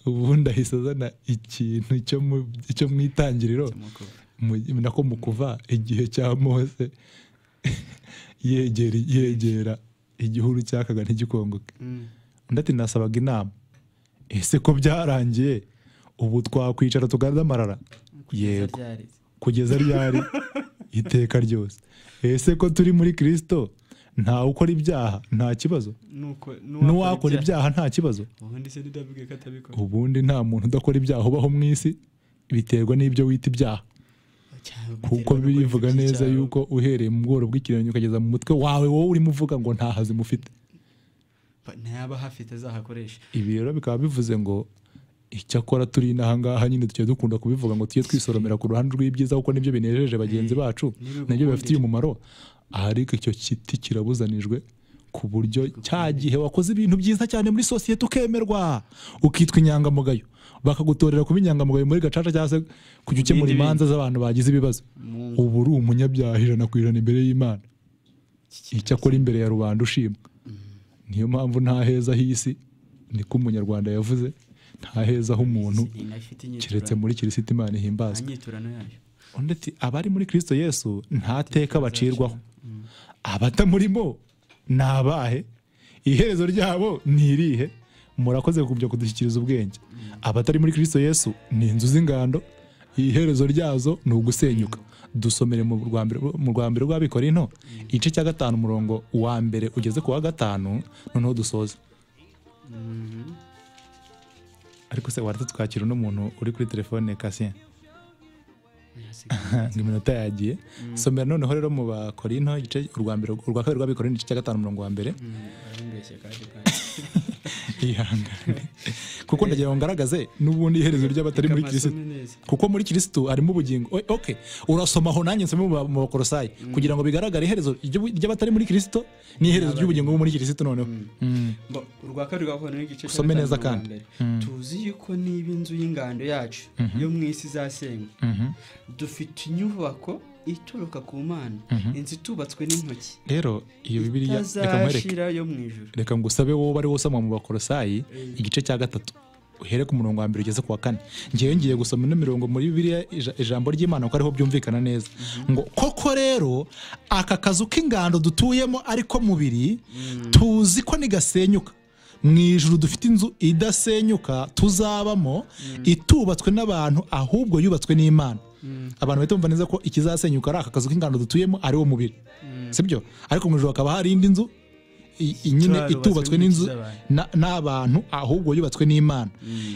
ubundi ahise azana ikintu cyo mu- cyo mu itangiriro Mukuru. mu- nako mu kuva igihe cya mose yegera yegera igihuru cyakaga ntigikongoke Mm. undi ati nasabaga inama ese ko byarangiye ubu twakwicara tugaragaza amarara yego Zabyariye. kugeza ryari iteka ryose ese ko turi muri kirisito ntawe ukora ibyaha nta kibazo Nuko- n'uwakora ibyaha nta kibazo ubundi se ntidabwiye ko atabikora ubundi nta muntu udakora ibyaha ubaho mu isi biterwa n'ibyo wita ibyaha Cyangwa kuko biterwa n'uko birivuga yifashije neza cyangwa- yuko uhereye mu bworo bw'ikirenge ukageza mu mutwe wawe wowe urimo uvuga ngo nta hazi mufite Ba- ntayaba ahafite azahakoresha ibi rero bikaba bivuze ngo icyakora turi n'ahangaha nyine tujya dukunda kubivuga ngo tujye twisoromera ku ruhande rw'ibyiza kuko nibyo binejeje bagenzi bacu nibigukundira. nabyo bibafitiye umumaro ariko icyo giti kirabuzanijwe ku buryo cya gihe wakoze ibintu byiza cyane muri sosiyete ukemerwa ukitwa inyangamugayo bakagutorera kuba inyangamugayo muri gacaca cyangwa se kujya ukemura Ibindi imanza z'abantu bagize ibibazo ubu uri umunyabyaha ijana ku ijana imbere y'imana icyakora imbere ya rubanda ushimwa niyo mpamvu nta heza h'isi niko umunyarwanda yavuze nta heza h'umuntu Isi inafite inyiturano. keretse muri kirisiti imana Nta ihimbazwa nyiturano yayo undi ati abari muri kirisito yesu nta teka bacirwaho abatamurimo ni abahe iherezo ryabo ni irihe murakoze kujya kudushyikiriza ubwenge abatari muri kirisito yesu ni inzu z'ingando iherezo ryazo ni ugusenyuka dusomere mu rwa mbere- mu rwa mbere rw'abikorino igice cya gatanu umurongo wa mbere ugeze ku wa gatanu noneho dusoze ariko se waretse twakira uno muntu uri kuri telefone kasiye ngo iminota yagiye somera noneho rero mu bakorinto igice urwa mbere urwa kabiri rw'abikorino igice cya gatanu umurongo wa mbere Barambeshya kandi ihangane kuko ndagira ngo ngaragaze n'ubundi iherezo ry'abatari muri Amasomo kirisitu neza. kuko muri kirisitu harimo ubugingo O- ok urasomaho nanjye nsome mu ba- mu bakorosayi kugira ngo bigaragare iherezo ry'ubu- ry'abatari muri kirisitu n'iherezo ry'ubugingo bwo muri kirisitu noneho Mm. Bo, urwa kabiri rwakorana n'igice cya Usome gatanu neza urwa kandi. mbere. tuzi yuko niba inzu y'ingando yacu yo mu isi izasenywa dufite inyubako ituruka ku mana inzu itubatswe n'intoki rero iyo bibiriya reka nkwereke itazashira yo mu ijuru reka ngusabe wowe ari wosoma mu bakorosayi igice cya gatatu uhere ku murongo wa mbere ugeze ku wa kane ngewe ngiye gusoma ino mirongo muri bibiriya ija- ijambo ry'imana kuko ariho byumvikana neza ngo koko rero aka kazu k'ingando dutuyemo ariko mubiri tuzi ko nigasenyuka mu ijuru dufite inzu idasenyuka tuzabamo itubatswe n'abantu ahubwo yubatswe n'imana abantu bahita bumva neza ko ikizasenyuka ari aka kazu k'ingando dutuyemo ariwo mubiri sibyo ariko mu ijuru hakaba hari indi nzu i- i- nyine Tubarubatswe itubatswe n'intoki n'inzu z'abantu. na- n'abantu ahubwo yubatswe n'imana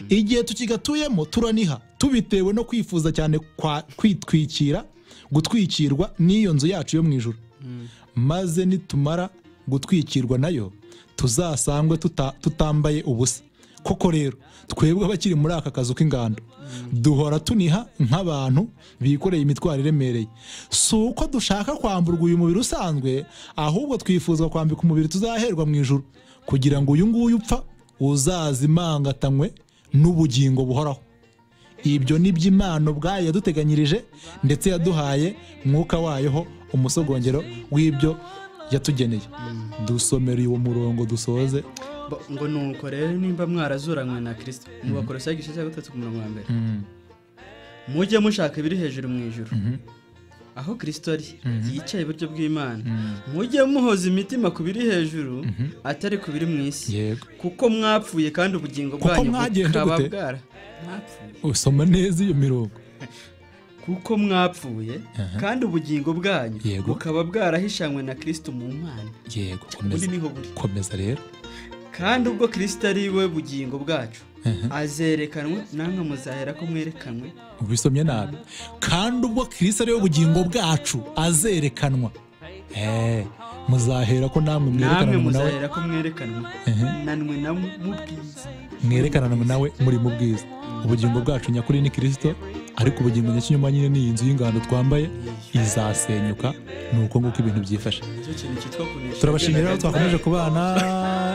igihe tukigatuyemo turaniha tubitewe no kwifuza cyane kwa kwitwikira gutwikirwa n'iyo nzu yacu yo mu ijoro maze nitumara gutwikirwa nayo tuzasangwe tuta- tutambaye ubusa koko rero twebwe abakiri muri aka kazu k'ingando duhora tuniha nk'abantu bikoreye imitwaro iremereye si uko dushaka kwamburwa uyu mubiri usanzwe ahubwo twifuzwa kwambika umubiri tuzaherwa mu ijoro kugira ngo uyu nguyu upfa uzazimangatanywe n'ubugingo buhoraho ibyo ni iby'imana ubwayo yaduteganyirije ndetse yaduhaye mwuka wayo ho umusogongero w'ibyo yatugeneye dusomere uwo murongo dusoze Bo- ngo nuko rero nimba mwarazuranywe na kirisito mubakorosa igice cya gatatu ku murongo wa mbere mujye mushaka ibiri hejuru mu ijuru aho kirisito ari yicaye iburyo bw'imana mujye muhoza imitima ku biri hejuru atari ku biri mu isi yego kuko mwapfuye kandi ubugingo bwanyu mwagenje bukaba gute? bwara mwapfuye usoma neza iyo mirongo kuko mwapfuye kandi ubugingo bwanyu Yego. bukaba bwarahishanywe na kirisito mu mana yego ubundi komeza niho buri komeza rero kandi ubwo kirisito ari we bugingo bwacu azerekanwe namwe muzahera ko mwerekanwe ubisomye nabi kandi ubwo kirisi ariwe bugingo bwacu azerekanwa Eh, muzahera ko namwe namwe mwerekanana nawe muzahera ko mwerekanwe nanwe na mubwiza mwerekanana nawe muri mu bwiza ubugingo bwacu nyakuri ni kirisito ariko ubugingo nyakinyoma nyine ni iyi nzu y'ingano twambaye izasenyuka ni uko nguko ibintu byifashe nicyo kintu cyitwa kunesha turabashimira aho twakomeje kubana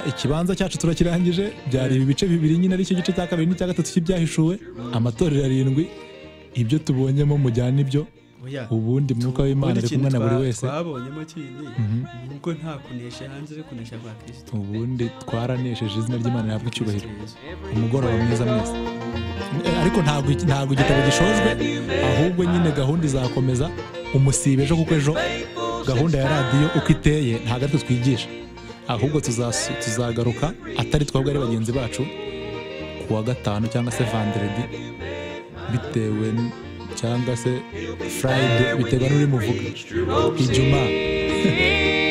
ikibanza cyacu turakirangije byari ibi bice bibiri nyine aricyo gice cya kabiri n'icya gatatu cy'ibyahishuwe amatorero arindwi ibyo tubonyemo mujyane ibyo Oya, ubundi mwuka w'imana ubundi ari kintu kumwe na buri twa- wese twabonyemo kindi ni uko nta kunesha hanze yo kunesha kwa kirisito ubundi twaranesheje izina ry'imana rihabwa icyubahiro umugoroba mwiza mwese Eh, ariko ntabwo iki- ntabwo igitabo gishojwe ahubwo nyine gahunda izakomeza umusibe ejo kuko ejo gahunda ya radiyo uko iteye ntabwo ari twigisha ahubwo tuzasu- tuzagaruka atari twebwe ari bagenzi bacu ku wa gatanu cyangwa se vanderedi bitewe n- cyangwa se furayide biterwa n'uri muvuga ijumaa True.